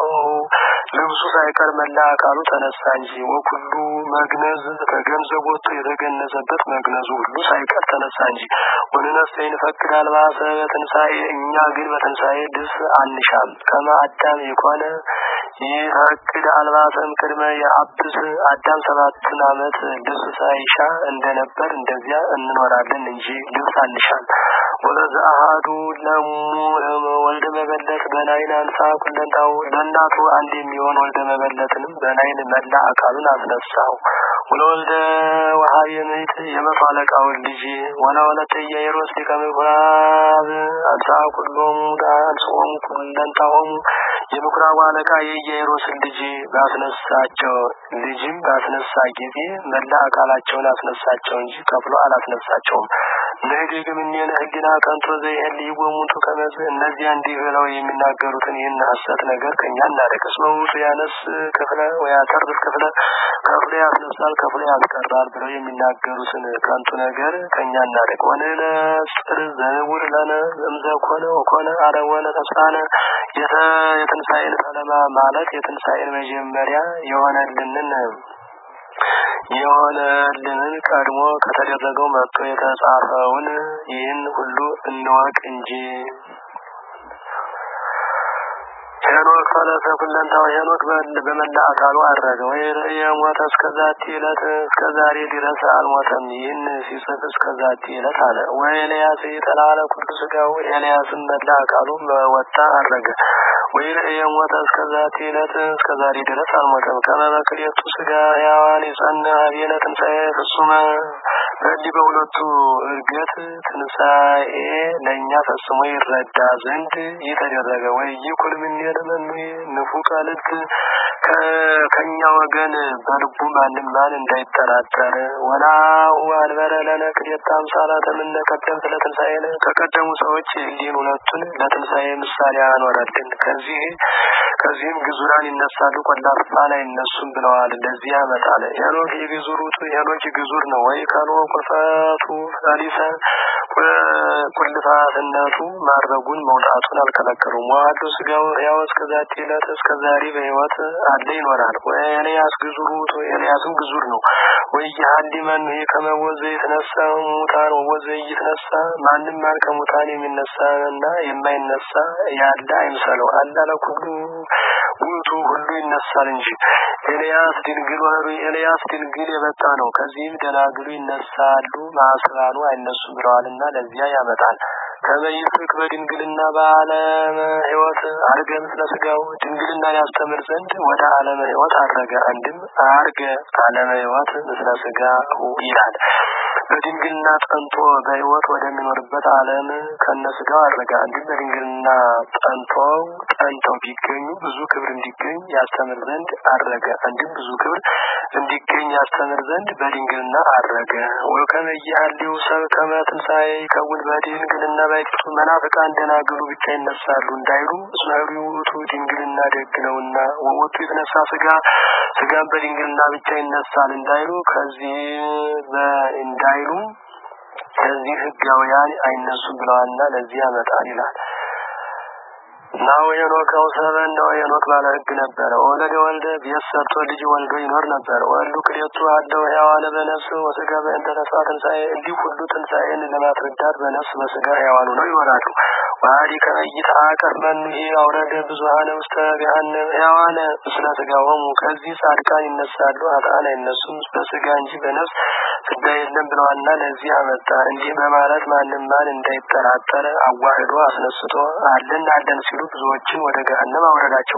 ልብሱ ሳይቀር መላ አካሉ ተነሳ እንጂ ወኩሉ መግነዝ ከገንዘብ ወጥቶ የተገነዘበት መግነዙ ሁሉ ሳይቀር ተነሳ እንጂ ወንነሰ ይንፈቅድ አልባሰ በትንሣኤ እኛ ግን በትንሣኤ ልብስ አንሻም። ከመ አዳም የኮነ ይፈቅድ አልባሰም ቅድመ የአብስ አዳም ሰባትን ዓመት ልብስ ሳይሻ እንደነበር እንደዚያ እንኖራለን እንጂ ልብስ አንሻል። ወለዘ አሃዱ ለሙ ወልደ መበለት በናይን አንሳ ኩለንታው ለእናቱ አንድ የሚሆን ወልደ መበለትንም በናይን መላ አካሉን አስነሳው። ወለወልደ ወሀብ የምይት የመቶ አለቃውን ልጅ ወላ ወለተ ኢያኢሮስ ሊቀ ምኩራብ አንሳ ኩሎሙ አንስኦሙ ኩለንታሆሙ የምኩራቡ አለቃ የኢያኢሮስን ልጅ ባስነሳቸው ልጅም ባስነሳ ጊዜ መላ አካላቸውን አስነሳቸው እንጂ ከፍሎ አላስነሳቸውም። ንህድግ እምኔነ ህሊና ከንቶ ዘይህል ይወሙቱ ከመዝ እነዚያ እንዲህ ብለው የሚናገሩትን ይህን ሐሰት ነገር ከእኛ እናደቅ። እስመ ውእቱ ያነስ ክፍለ ወያተርፍ ክፍለ ከፍሎ ያስነሳል ከፍሎ ያስቀራል ብለው የሚናገሩትን ከንቱ ነገር ከእኛ እናደቅ። ወንነጽር ዘውር ለነ እምዘ ኮነ ወኮነ አረወነ ተስፋነ የትንሣኤን ሰለማ ማለት የትንሣኤን መጀመሪያ የሆነልንን የሆነልንን ቀድሞ ከተደረገው መጥቶ የተጻፈውን ይህን ሁሉ እንወቅ እንጂ። ሄኖክ ፈለሰ ኩለንታው ሄኖክ በመላ አካሉ አረገ። ወይ የሞተ እስከ ዛቲ ዕለት እስከ ዛሬ ድረስ አልሞተም። ይህን ሲጽፍ እስከ ዛቲ ዕለት አለ። ወይ ኤልያስ የተላለ ኩሉ ስጋው ኤልያስም መላ አካሉ ወጣ አረገ። ወይ የሞተ እስከ ዛቲ ዕለት እስከ ዛሬ ድረስ አልሞተም። ከመበክሌቱ ስጋ ሕያዋን የጸና ሀቤነ ትንሣኤ ፍጹመ በዚህ በሁለቱ እርገት ትንሣኤ ለእኛ ፈጽሞ ይረዳ ዘንድ የተደረገ ወይ ይኩል ምኔነ መኑ ንፉቀ ልብ ከእኛ ወገን በልቡ ማንም ማን እንዳይጠራጠር ወላሁ አንበረ ለነ ክልኤተ አምሳላተ እምነ ቀደምት ለትንሣኤነ ከቀደሙ ሰዎች እንዲህን ሁለቱን ለትንሣኤ ምሳሌ አኖረልን። ከዚህ ከዚህም ግዙራን ይነሳሉ፣ ቆላፋን አይነሱም ብለዋል። ለዚህ ያመጣል። ሄኖክ የግዙር ውጡ ሄኖክ ግዙር ነው ወይ ከኖ ቁልፈቱ ፈሪሰ ቁልፋትነቱ ማድረጉን መውጣቱን አልከለከሉም። ዋህዱ ስጋው ሕያው እስከ ዛቲ ዕለት እስከ ዛሬ በሕይወት አለ ይኖራል። ኤልያስ ግዙር ውጡ ኤልያስም ግዙር ነው። ወይ ሀሊ መኑ ከመወዘ የተነሳ ሙታን ወወዘ እይትነሳ ማንም ማን ከሙታን የሚነሳና የማይነሳ ያለ አይምሰለው። አላለ ሁሉ ውጡ ሁሉ ይነሳል እንጂ ኤልያስ ድንግል ወሩ ኤልያስ ድንግል የመጣ ነው። ከዚህም ደናግሉ ይነሳሉ ማስባኑ አይነሱም ብለዋልና ለዚያ ያመጣል። ከመይስክ በድንግልና በዓለመ ሕይወት አርገ ምስለ ስጋው ድንግልናን ያስተምር ዘንድ ወደ ዓለመ ሕይወት አረገ። አንድም አርገ ዓለመ ሕይወት ምስለ ስጋው ይላል። በድንግልና ጸንቶ በሕይወት ወደሚኖርበት ዓለም ከነ ስጋው አረገ። አንድም በድንግልና ጸንተው ጸንተው ቢገኙ ብዙ ክብር እንዲገኝ ያስተምር ዘንድ አረገ። አንድም ብዙ ክብር እንዲገኝ ያስተምር ዘንድ በድንግልና አረገ። ወከመ ይሃልው ሰብ ከመ ትንሣኤ ይከውን በድንግልና ባይቲቱ መናፍቃን ደናግሉ ብቻ ይነሳሉ እንዳይሉ እስመ ኅሩይ ውእቱ ድንግልና ደግ ነውና ወወቱ የተነሳ ስጋ ስጋን በድንግልና ብቻ ይነሳል እንዳይሉ ከዚህ እንዳይሉ ከዚህ ሕጋውያን አይነሱም ብለዋልና ለዚህ ያመጣል ይላል። ናው ሄኖክ አውሰበን ነው ሄኖክ ባለ ሕግ ነበረ። ወለደ ወልደ ቤት ሰርቶ ልጅ ወልዶ ይኖር ነበር። ወልዱ ክሌቱ አለው ሕያዋነ በነፍስ ወስጋ በእንተ ተስፋ ትንሣኤ እንዲህ ሁሉ ትንሣኤን ለማስረዳት በነፍስ በስጋ ሕያዋኑ ነው ይኖራሉ። ዋዲ ከመይት አቀር መኑ ይሄ አውረደ ብዙሀነ ውስተ ገሃነም ሕያዋነ ምስለ ስጋሆሙ ከዚህ ጻድቃን ይነሳሉ፣ ኃጥአን አይነሱም በስጋ እንጂ በነፍስ ፍዳ የለም ብለዋልና ለዚህ አመጣ። እንዲህ በማለት ማንም ማን እንዳይጠራጠር አዋህዶ አስነስቶ አለን አለን ሲሉ ብዙዎችን ወደ ገሃነም አውረዳቸው።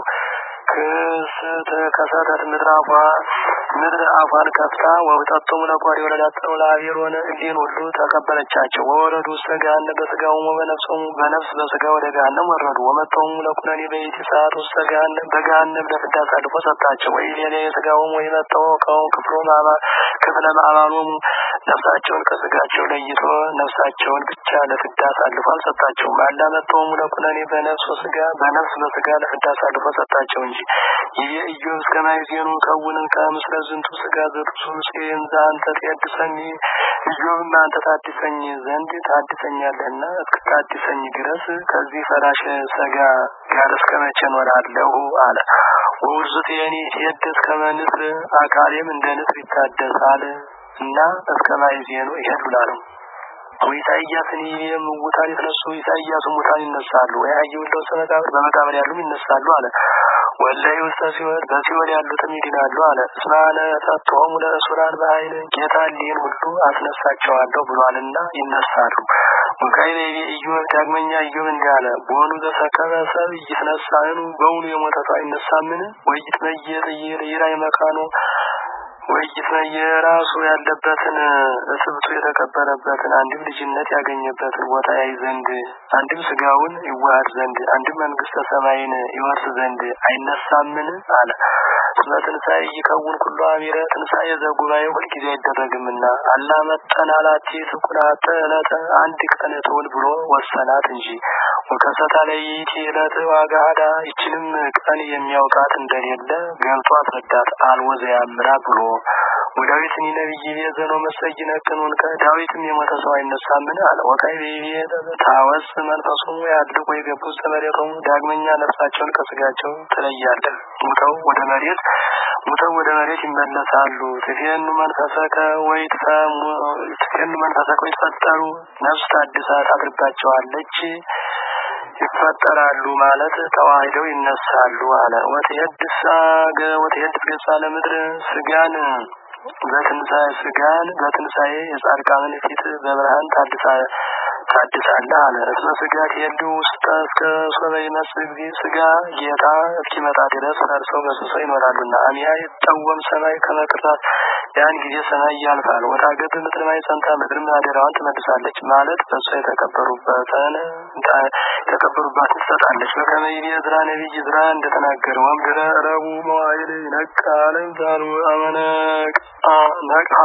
ክስት ከሰተት ምድር አፏ ምድር አፏን ከፍታ ወውጠቶም ለቆሪ ወለዳጠው ለአብሔር ሆነ እንዲህን ሁሉ ተቀበለቻቸው። ወወረዱ ውስተ ገሃነም በስጋውም በነፍሶም በነፍስ በስጋ ወደ ገሃነም ወረዱ። ወመጠውም ለኩነኔ በይቲ ሰዓት ውስተ ገሃነም በገሃነም ለፍዳ አሳልፎ ሰጣቸው። ወይ ሌላ የስጋውም ወይ መጠው ከው ክፍሎ ማባ ክፍለ ማዕባሎሙ ነፍሳቸውን ከስጋቸው ለይቶ ነፍሳቸውን ብቻ ለፍዳ አሳልፎ አልሰጣቸውም። አላመጠውም ለኩነኔ በነፍስ ስጋ በነፍስ በስጋ ለፍዳ አሳልፎ ሰጣቸው እንጂ ይህ ኢዮብ እስከ ማይዜኑ ከውንን ከምስለ ዝንቱ ስጋ ዘርሱ ሴን አንተ ትያድሰኝ ኢዮብም አንተ ታድሰኝ ዘንድ ታድሰኛለህና እስክታድሰኝ ድረስ ከዚህ ፈራሽ ስጋ ጋር እስከ መቼ እኖራለሁ አለ። ወውርዙት የኔ ትየድስ ከመንስር አካሌም እንደ ንስር ይታደሳል እና እስከ ማይዜኑ ይሄዱላ ነው። ወኢሳይያስን ሙታን የተነሱ ኢሳይያስ ሙታን ይነሳሉ። ወይ አየሁለው መቃብር በመቃብር ያሉም ይነሳሉ አለ። ወላይ ውስተ ሲኦል በሲኦል ያሉትም ይድናሉ አለ። እስማነ ሰጥቶም ለእሱራን በኃይል ጌታ ሊን ሁሉ አስነሳቸዋለሁ ብሏልና ይነሳሉ። ወካይለ ኢዮብ ዳግመኛ ኢዮብ እንዲህ አለ። በሆኑ ዘሰከበ ሰብ ይትነሳኑ በውኑ የሞተ ሰው አይነሳምን? ወይት መየጥ ይራይ መካኖ ወይት የራሱ ያለበትን እትብቱ የተቀበረበትን አንድም ልጅነት ያገኘበትን ቦታ ያይ ዘንድ አንድም ስጋውን ይዋሃድ ዘንድ አንድም መንግስተ ሰማይን ይወርስ ዘንድ አይነሳምን አለ። ስለ ትንሣኤ ይከውን ኩሉ አሚረ ትንሣኤ ዘጉባኤ ሁልጊዜ አይደረግምና አላ መጠን አላቲ ትኩናተ ዕለተ አንድ ቀን ትውል ብሎ ወሰናት እንጂ ወከሰታ ላይ ይእቲ ዕለት ዋጋ ሀዳ ይችንም ቀን የሚያውቃት እንደሌለ ገብቶ አስረዳት አልወዘ ያምራ ብሎ ወዳዊት ኒ ነቢይ ቤዘኖ መሰጅ ነቅኑን ከዳዊትም የሞተ ሰው አይነሳምን አለ። ወካይ ቤቤ ታወስ መንፈሱ ያድርጎ የገቡ ዘመሬቶሙ ዳግመኛ ነፍሳቸውን ከስጋቸው ትለያለህ። ሙተው ወደ መሬት ሙተው ወደ መሬት ይመለሳሉ። ትፌኑ መንፈሰከ ወይ ትፌኑ መንፈሰከ ወይ ተፈጠሩ ነፍስ ታድሳ ታድርባቸዋለች ይፈጠራሉ ማለት ተዋሂደው ይነሳሉ አለ። ወትሄድስ ወትሄድስ ገጻ ለምድር ስጋን በትንሣኤ ስጋን በትንሣኤ የጻድቃንን ፊት በብርሃን ታድሳ ታድሳለህ አለ። እስመ ስጋ ትሄዱ ውስጠ እስከ ሶበ ይመስል ጊዜ ስጋ ጌታ እስኪመጣ ድረስ ፈርሰው በስሰው ይኖራሉና አሚያ ይጠወም ሰማይ ከመቅራት ያን ጊዜ ሰማይ ያልፋል። ወታገብ ምድር ማይ ጸንታ ምድርም አደራዋን ትመልሳለች ማለት በእሷ የተቀበሩበትን የተቀበሩባትን ትሰጣለች። በከመይቤ ዕዝራ ነቢይ ዕዝራ እንደተናገረ ወምድረ ረቡዕ መዋዕል ይነቃ አለም ዛሉ አመነቅ ነቅሀ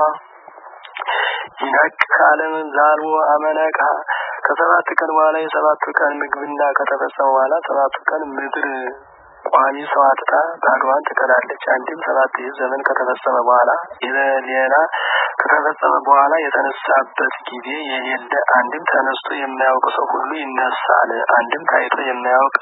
ይነቅ ከአለም ዛሉ አመነቃ ከሰባት ቀን በኋላ የሰባቱ ቀን ምግብና ከተፈጸመ በኋላ ሰባቱ ቀን ምድር ቋሚ ሰው አጥታ ባዶዋን ትቀራለች። አንድም ሰባት ይህ ዘመን ከተፈጸመ በኋላ ሌላ ከተፈጸመ በኋላ የተነሳበት ጊዜ የሌለ አንድም ተነስቶ የማያውቅ ሰው ሁሉ ይነሳል። አንድም ታይቶ የማያውቅ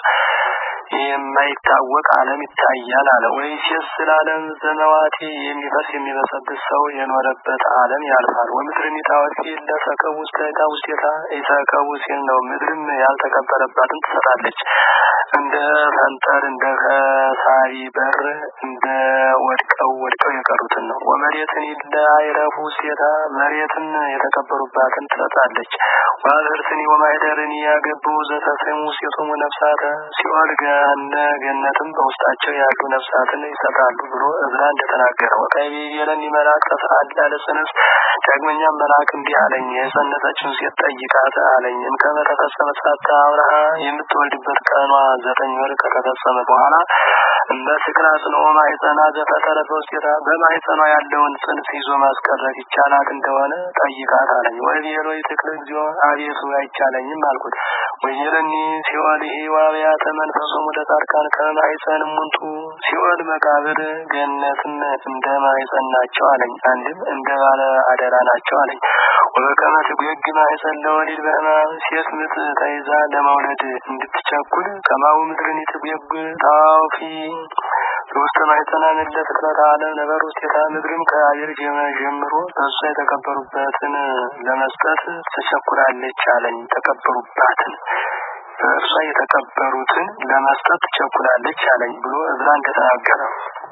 የማይታወቅ ዓለም ይታያል አለ። ወይ ሲስል ዓለም ዘመዋቲ የሚፈስ የሚበሰብስ ሰው የኖረበት ዓለም ያልፋል። ወምድርን ይታወቂ ለሰከቡ ውስጠታ ውስጤታ ይሰከቡ ሲል ነው። ምድርም ያልተቀበረባትን ትሰጣለች። እንደ ፈንጠር እንደ ከሳቢ በር እንደ ወድቀው ወድቀው የቀሩትን ነው። ወመሬትን ይለ አይረፉ ውስጤታ መሬትን የተቀበሩባትን ትሰጣለች። ዋብርትን ወማይደርን ያገቡ ዘተሰሙ ውስጤቶሙ ነፍሳተ ሲኦል ገነ ገነትም በውስጣቸው ያሉ ነፍሳትን ይሰጣሉ ብሎ እዝራ እንደተናገረ ወቃይ የለን መልአክ ተሰአላ ለጽንስ ዳግመኛም መልአክ እንዲህ አለኝ የጸነሰችውን ሴት ጠይቃት አለኝ እምከመ ተፈጸመ ጻታ አብርሃ የምትወልድበት ቀኗ ዘጠኝ ወር ከተፈጸመ በኋላ በስክራ ጽንኦ ማህፀና ዘፈጠረ በውስጤታ በማህፀኗ ያለውን ጽንስ ይዞ ማስቀረት ይቻላት እንደሆነ ጠይቃት አለኝ። ወይቤሎ ይትክል እግዚኦ አቤቱ አይቻለኝም አልኩት። ወይለኒ ሲኦል ዋብያተ መንፈሶሙ ለጻድቃን ከማህፀን ሙንቱ ሲኦል መቃብር ገነትም እንደ ማህፀን ናቸው አለኝ። አንድም እንደ ባለ አደራ ናቸው አለኝ። ወበከመ ትጎግ ማህፀን ለወሊድ በሕማም ሴት ምጥ ተይዛ ለመውለድ እንድትቸኩል ከማሁ ምድርን ትጎግ ታውፊ ሶስት ማህፀና ምድረ ፍጥረት ዓለም ነበር ውስጤታ ምድርም ከአየር ጀምሮ በእሷ የተቀበሩበትን ለመስጠት ትቸኩላለች አለኝ። ተቀበሩባትን በእርሷ የተቀበሩትን ለመስጠት ትቸኩላለች አለኝ ብሎ እዝራ እንደተናገረ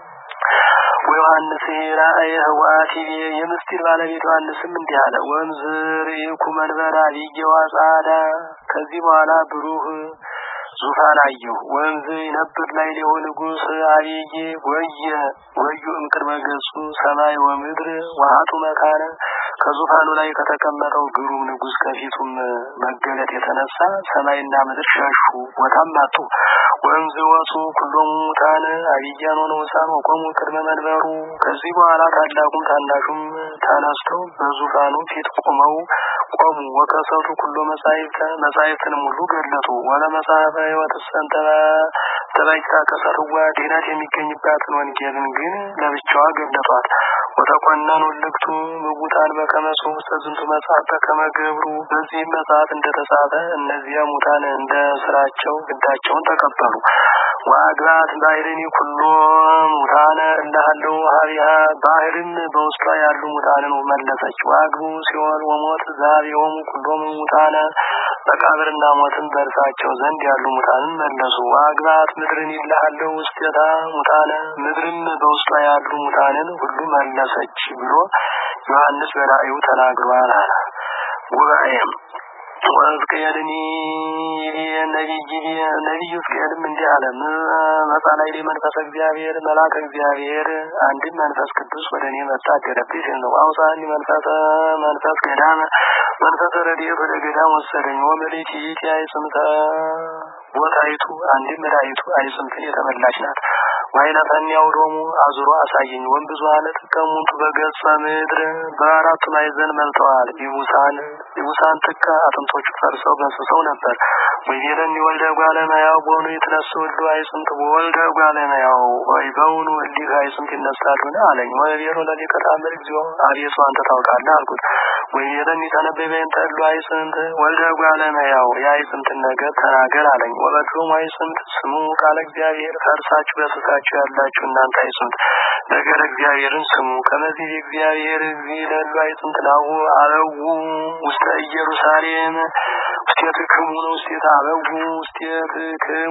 ወዮሐንስ ራእየ ህዋት የምስጢር ባለቤት ዮሐንስም እንዲህ አለ። ወንዝ ርኢኩ መንበረ አብይ ወጻዳ ከዚህ በኋላ ብሩህ ዙፋን አየሁ። ወንዝ ይነብር ላይ ሊሆ ንጉሥ አብይ ወየ ወዩ እምቅድመ ገጹ ሰማይ ወምድር ዋሃቱ መካነ ከዙፋኑ ላይ ከተቀመጠው ግሩም ንጉሥ ከፊቱም መገለጥ የተነሳ ሰማይና ምድር ሸሹ፣ ቦታም አጡ። ወንዝ ወፁ ኩሎሙ ሙታን አብያን ወንዑሳን ወቆሙ ቅድመ መንበሩ። ከዚህ በኋላ ታላቁም ታናሹም ተነስተው በዙፋኑ ፊት ቆመው ቆሙ። ወከሰቱ ኩሎ መጻሕፍተ መጻሕፍትንም ሁሉ ገለጡ። ወለ መጽሐፈ ሕይወት ሰንተባ ተባይታ ከሰርዋ ድኅነት የሚገኝባትን ወንጌልን ግን ለብቻዋ ገለጧት። ወተቆነኑ ልክቱ ምውታን በከመ ውስተ ዝንቱ መጽሐፍ በከመ ገብሩ። በዚህም መጽሐፍ እንደተጻፈ እነዚያ ሙታን እንደ ስራቸው ግዳቸውን ተቀበሉ። ወአግባት ባህርን ኩሎ ሙታነ እላሃለው ሀቢሃ ባህርም በውስጧ ያሉ ሙታንን መለሰች። ወአግቡ ሲኦል ወሞት ዛሬውም ኩሎም ሙታነ መቃብርና ሞትን በእርሳቸው ዘንድ ያሉ ሙታንን መለሱ። ወአግባት ምድርን ይላሃለው ውስጤታ ሙታነ ምድርም በውስጧ ያሉ ሙታንን ሁሉ መለሰች ብሎ ዮሐንስ በራእዩ ተናግሯል አለ። ጉባኤም ወሕዝቅኤልኒ ነቢይ ነቢዩ ሕዝቅኤልም እንዲህ አለ። መጻላይ መንፈሰ እግዚአብሔር መልአከ እግዚአብሔር አንድም መንፈስ ቅዱስ ወደ እኔ መጣ አደረብኝ ሲል ነው። አውሳኒ መንፈሰ መንፈስ ገዳም መንፈሰ ረድኤት ወደ ገዳም ወሰደኝ። ወመሬት ይእቲ አይጽምተ ቦታይቱ አንድም ራይቱ አይጽምትን የተመላች ናት። ዋይነተኒ አውዶሙ አዙሮ አሳየኝ። ወንብዙኃነ ጥቀሙት በገጸ ምድር በአራቱ ማዕዘን መልተዋል። ይቡሳን ይቡሳን ጥቀ አጥንቶቹ ፈርሰው በስሰው ነበር። ወይቤለኒ ወልደ እጓለ እመሕያው በውኑ ይትነሱ እሉ አይጽምት ወልደ እጓለ እመሕያው ወይ በውኑ እሊህ አይጽምት ይነሳሉን አለኝ። ወይቤሎ ለሊቀ ተአምር እግዚኦ አቤቱ አንተ ታውቃለህ አልኩት። ወይቤለኒ ተነበይ በእንተ እሉ አይጽምት ወልደ እጓለ እመሕያው የአይጽምትን ነገር ተናገር አለኝ። ወበድሮም አይጽምት ስሙ ቃለ እግዚአብሔር ፈርሳችሁ በስሳችሁ ያላችሁ እናንተ አይጽምት ነገር እግዚአብሔርን ስሙ። ከመዚህ እግዚአብሔር እግዚእ ለሉ አይጽምት ናሁ አበው ውስተ ኢየሩሳሌም ውስቴትክሙ ነው ውስቴት አበው ውስቴትክሙ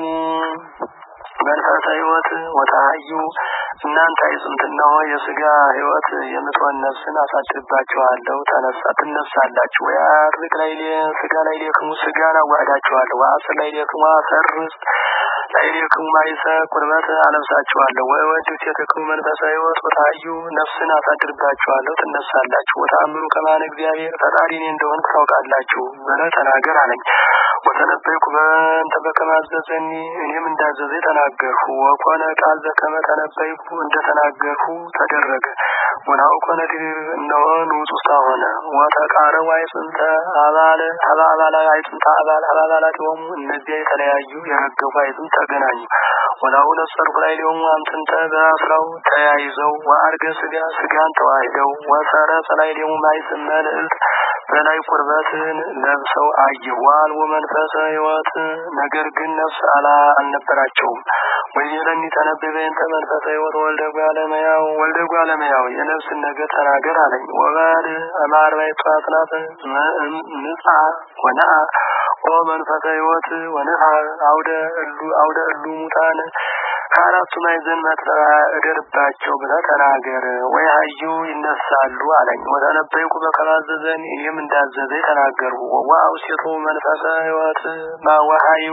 መንፈሰ ሕይወት ወታዩ እናንተ አይጽምት እነሆ የስጋ ሕይወት የምትሆን ነፍስን አሳድርባችኋለሁ። ተነሳ ትነሳላችሁ። ወያድርግ ላይ ስጋ ላይ ሌክሙ ስጋን አዋህዳችኋለሁ። ወአስር ላይ ሌክሙ አሰር ውስጥ ላይ ሌክሙ ማይሰ ቁርበት አለብሳችኋለሁ። ወወድ ውስቴትክሙ መንፈሰ ሕይወት ወታዩ ነፍስን አሳድርባችኋለሁ። ትነሳላችሁ። ወተአምሩ ከማነ እግዚአብሔር ፈጣሪ እኔ እንደሆንኩ ታውቃላችሁ ብለህ ተናገር አለኝ። ወተነበይኩ በእንተ በከመ አዘዘኒ እኔም እንዳዘዘ ተናገርሁ። ወኮነ ቃል ዘከመ ተነበይኩ እንደ ተናገርሁ ተደረገ። ወናሁ ኮነ ድር እነሆ ንዑስ ውስጥ ሆነ። ወተቃረቡ አይጽምተ አባለ አባ አባላ አይጽምተ አባል አባ አባላት የሆኑ እነዚያ የተለያዩ የረገፉ አይጽምት ተገናኙ። ወናሁ ነጸርኩ ላይ ሊሆኑ አምጥንተ በአስራው ተያይዘው ወአርገ ስጋ ስጋን ተዋሂደው ወሰረጸ ላይ ሊሆኑ ማይስም መልዕልት በላይ ቁርበትን ለብሰው አየሁ። ዋልቦ መንፈሰ ሕይወት ነገር ግን ነፍስ አላ አልነበራቸውም። ወይቤለኒ ተነበይ በእንተ መንፈሰ ሕይወት ወልደ እጓለ እመሕያው ወልደ እጓለ እመሕያው የነፍስን ነገር ተናገር አለኝ። ወባድ አማርባዕቱ አጽናፈ ንጻ ወነአ ኦ መንፈሰ ሕይወት ወንፋ አውደ እሉ አውደ እሉ ሙታን ከአራቱ ማዕዘን መጥራ እደርባቸው ብለህ ተናገር። ወይ ሀዩ ይነሳሉ አለኝ። ወተነበይኩ በከመ አዘዘኒ እኔም እንዳዘዘ ተናገርሁ። ወአውሴቶ መንፈሰ ሕይወት ማዋሃዩ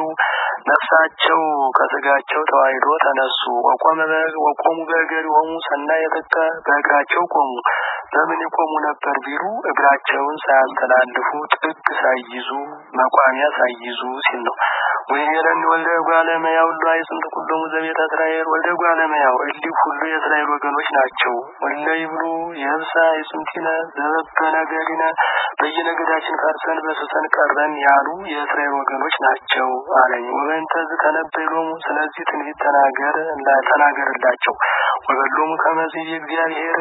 ነፍሳቸው ከስጋቸው ተዋሂዶ ተነሱ። ወቆመ ወቆሙ በእገሪሆሙ ሰናየ ጥቀ በእግራቸው ቆሙ። በምን ይቆሙ ነበር ቢሉ እግራቸውን ሳያስተላልፉ ጥግ ሳይይዙ መቋሚያ ሳይይዙ ሲል ነው። ወይቤለኒ ወልደ እጓለ እመሕያው ሁሉ አይጽምት ኩሎሙ ዘቤተ እስራኤል ወልደ እጓለ እመሕያው እሊህ ሁሉ የእስራኤል ወገኖች ናቸው። ወለ ይብሉ የብሳ አይጽምቲነ ዘበበነገሪነ በየነገዳችን ፈርሰን በስሰን ቀረን ያሉ የእስራኤል ወገኖች ናቸው አለኝ። ወበእንተዝ ተነበይ ሎሙ ስለዚህ ትንቢት ተናገር ተናገርላቸው። ወበሎሙ ከመዚህ እግዚአብሔር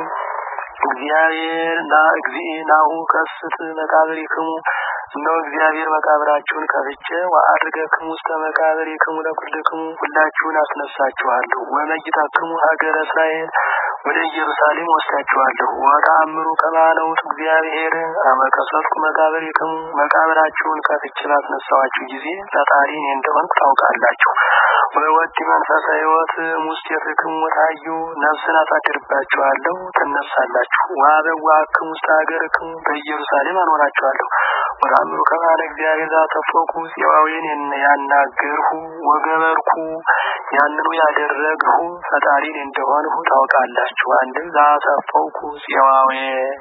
እግዚአብሔር ና እግዚእ ናሁ ከስት መቃብሪክሙ እነሆ እግዚአብሔር መቃብራችሁን ከፍቼ ወአድርገክሙ ውስተ መቃብሪክሙ ለኩልክሙ ሁላችሁን አስነሳችኋለሁ። ወመይታክሙ ሀገረ እስራኤል ወደ ኢየሩሳሌም ወስዳችኋለሁ። ወተአምሩ ከማነ ውእቱ እግዚአብሔር አመከሰትኩ መቃብሪክሙ መቃብራችሁን ከፍቼ ባስነሳዋችሁ ጊዜ ፈጣሪ እኔ እንደሆንኩ ታውቃላችሁ። ወወዲ መንፈሰ ሕይወት ሙስቴትክሙ ታዩ ነፍስን አሳድርባችኋለሁ፣ ትነሳላችሁ። ወአበዋክሙ ውስተ ሀገርክሙ በኢየሩሳሌም አኖራችኋለሁ። ወተአምሩ ከማነ እግዚአብሔር ዛተፎኩ ጽዋዌን ያናገርሁ ወገበርኩ ያንኑ ያደረግሁ ፈጣሪን እንደሆንሁ ታውቃላችሁ። አንድም ዛሰፈውኩ ጽዋዌ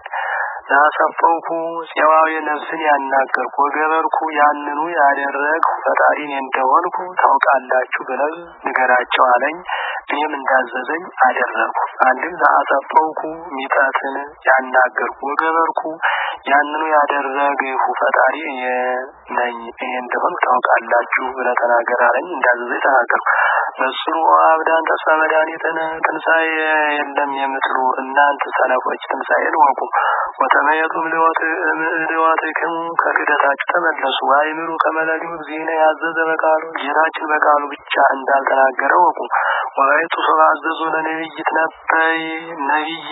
ዛሰፈውኩ ጽዋዌ ነፍስን ያናገርኩ ወገበርኩ ያንኑ ያደረግሁ ፈጣሪን እንደሆንኩ ታውቃላችሁ ብለህ ንገራቸው አለኝ። እኔም እንዳዘዘኝ አደረግኩ። አንድም ዛሰፈውኩ ሚጠትን ያናገርኩ ወገበርኩ ያንኑ ያደረግሁ ፈጣሪ ነኝ እኔ እንደሆንኩ ታውቃላችሁ ብለህ ተናገር አለኝ። እንዳዘዘኝ ተናገርኩ። በስሩ አብዳን ተስፋ መድኃኒትን ትንሣኤ የለም የምትሉ እናንተ ሰነፎች ትንሣኤን ወቁ። ወተመየጡም ልወትክሙ ከክደታችሁ ተመለሱ። አይምሩ ከመለሊው ጊዜነ ያዘዘ በቃሉ ጌታችን በቃሉ ብቻ እንዳልተናገረ ወቁ። ወይቱ ሰው አዘዙ ለነቢይት ነበይ ነቢይ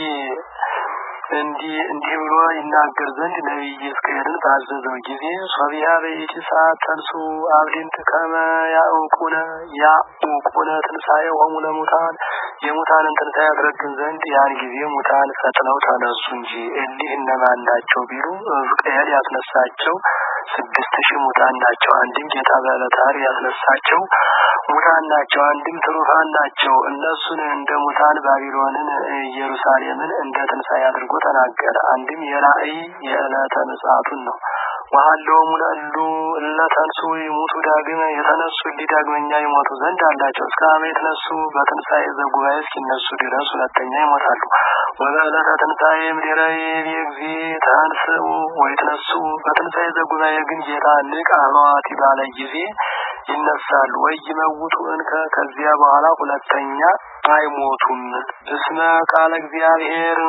እንዲህ እንዲህ ብሎ ይናገር ዘንድ ነቢይ ሕዝቅኤልን ባዘዘው ጊዜ ሶቢያ በይቲ ሰዓት ተንሱ አብዲንት ከመ ያውቁነ ያውቁነ ትንሣኤ ሆሙ ለሙታን የሙታንን ትንሣኤ ያስረግን ዘንድ ያን ጊዜ ሙታን ፈጥነው ተነሱ እንጂ እሊህ እነማን ናቸው ቢሉ ሕዝቅኤል ያስነሳቸው ስድስት ሺህ ሙታን ናቸው። አንድም ጌታ በዕለተ ዓርብ ያስነሳቸው ሙታን ናቸው። አንድም ትሩፋን ናቸው። እነሱን እንደ ሙታን ባቢሎንን፣ ኢየሩሳሌምን እንደ ትንሣኤ አድርጎ ተናገረ። አንድም የራእይ የዕለተ ምጽአቱን ነው። ወሀለወሙ ለእሉ እለ ተንሱ ይሙቱ ዳግመ የተነሱ እሊ ዳግመኛ ይሞቱ ዘንድ አላቸው። እስከ አመ የተነሱ በትንሣኤ ዘጉባኤ እስኪነሱ ድረስ ሁለተኛ ይሞታሉ። ወበዕለተ ትንሣኤ እምድኅረ ይእዜ ተንሥኡ ወይትነሱ በትንሣኤ ዘጉባኤ ግን ጌታ ንቅ አልዋቲ ባለ ጊዜ ይነሳሉ። ወይ ይመውቱ እንከ ከዚያ በኋላ ሁለተኛ አይሞቱም። እስመ ቃለ እግዚአብሔር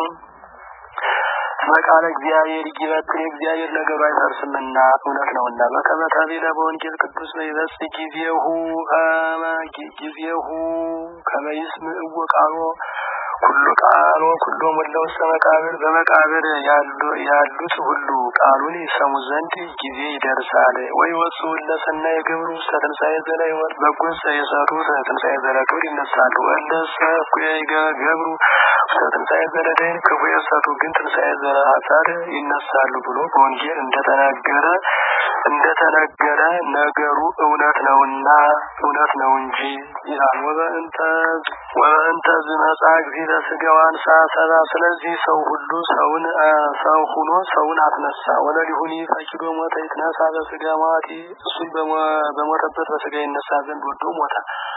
እስመ ቃለ እግዚአብሔር ይበጥል የእግዚአብሔር ነገሩ አይፈርስምና እውነት ነውና። በከመ ተቤለ በወንጌል ቅዱስ በይበጽ ጊዜሁ ከመ ጊዜሁ ከመ ይስምዕዎ ቃሎ ኩሉ ቃሎ ኩሎ ሞላ ውስተ መቃብር በመቃብር ያሉት ሁሉ ቃሉን ይሰሙ ዘንድ ጊዜ ይደርሳል። ወይ ወፁ ለሰናይ የገብሩ ውስተ ትንሣኤ ዘላ ሕይወት በጎስ የሰሩት ትንሣኤ ዘላ ክብር ይነሳሉ። ወለሰ እኩየ ገብሩ ውስተ ትንሣኤ ዘላ ደይን ክፉ የሰሩ ግን ትንሣኤ ዘላ ሐሳር ይነሳሉ ብሎ በወንጌል እንደተናገረ እንደተነገረ ነገሩ እውነት ነውና እውነት ነው እንጂ ይላል። ወበእንተ ወበእንተ ዝመጻ ጊዜ ለስጋው አንሳ ሰባ ስለዚህ ሰው ሁሉ ሰውን ሰው ሁኖ ሰውን አስነሳ። ወለሊሁኒ ፈቂዶ ሞተ ይትነሳ በስጋ ሟቲ እሱን በሞተበት በስጋ ይነሳ ዘንድ ወዶ ሞተ።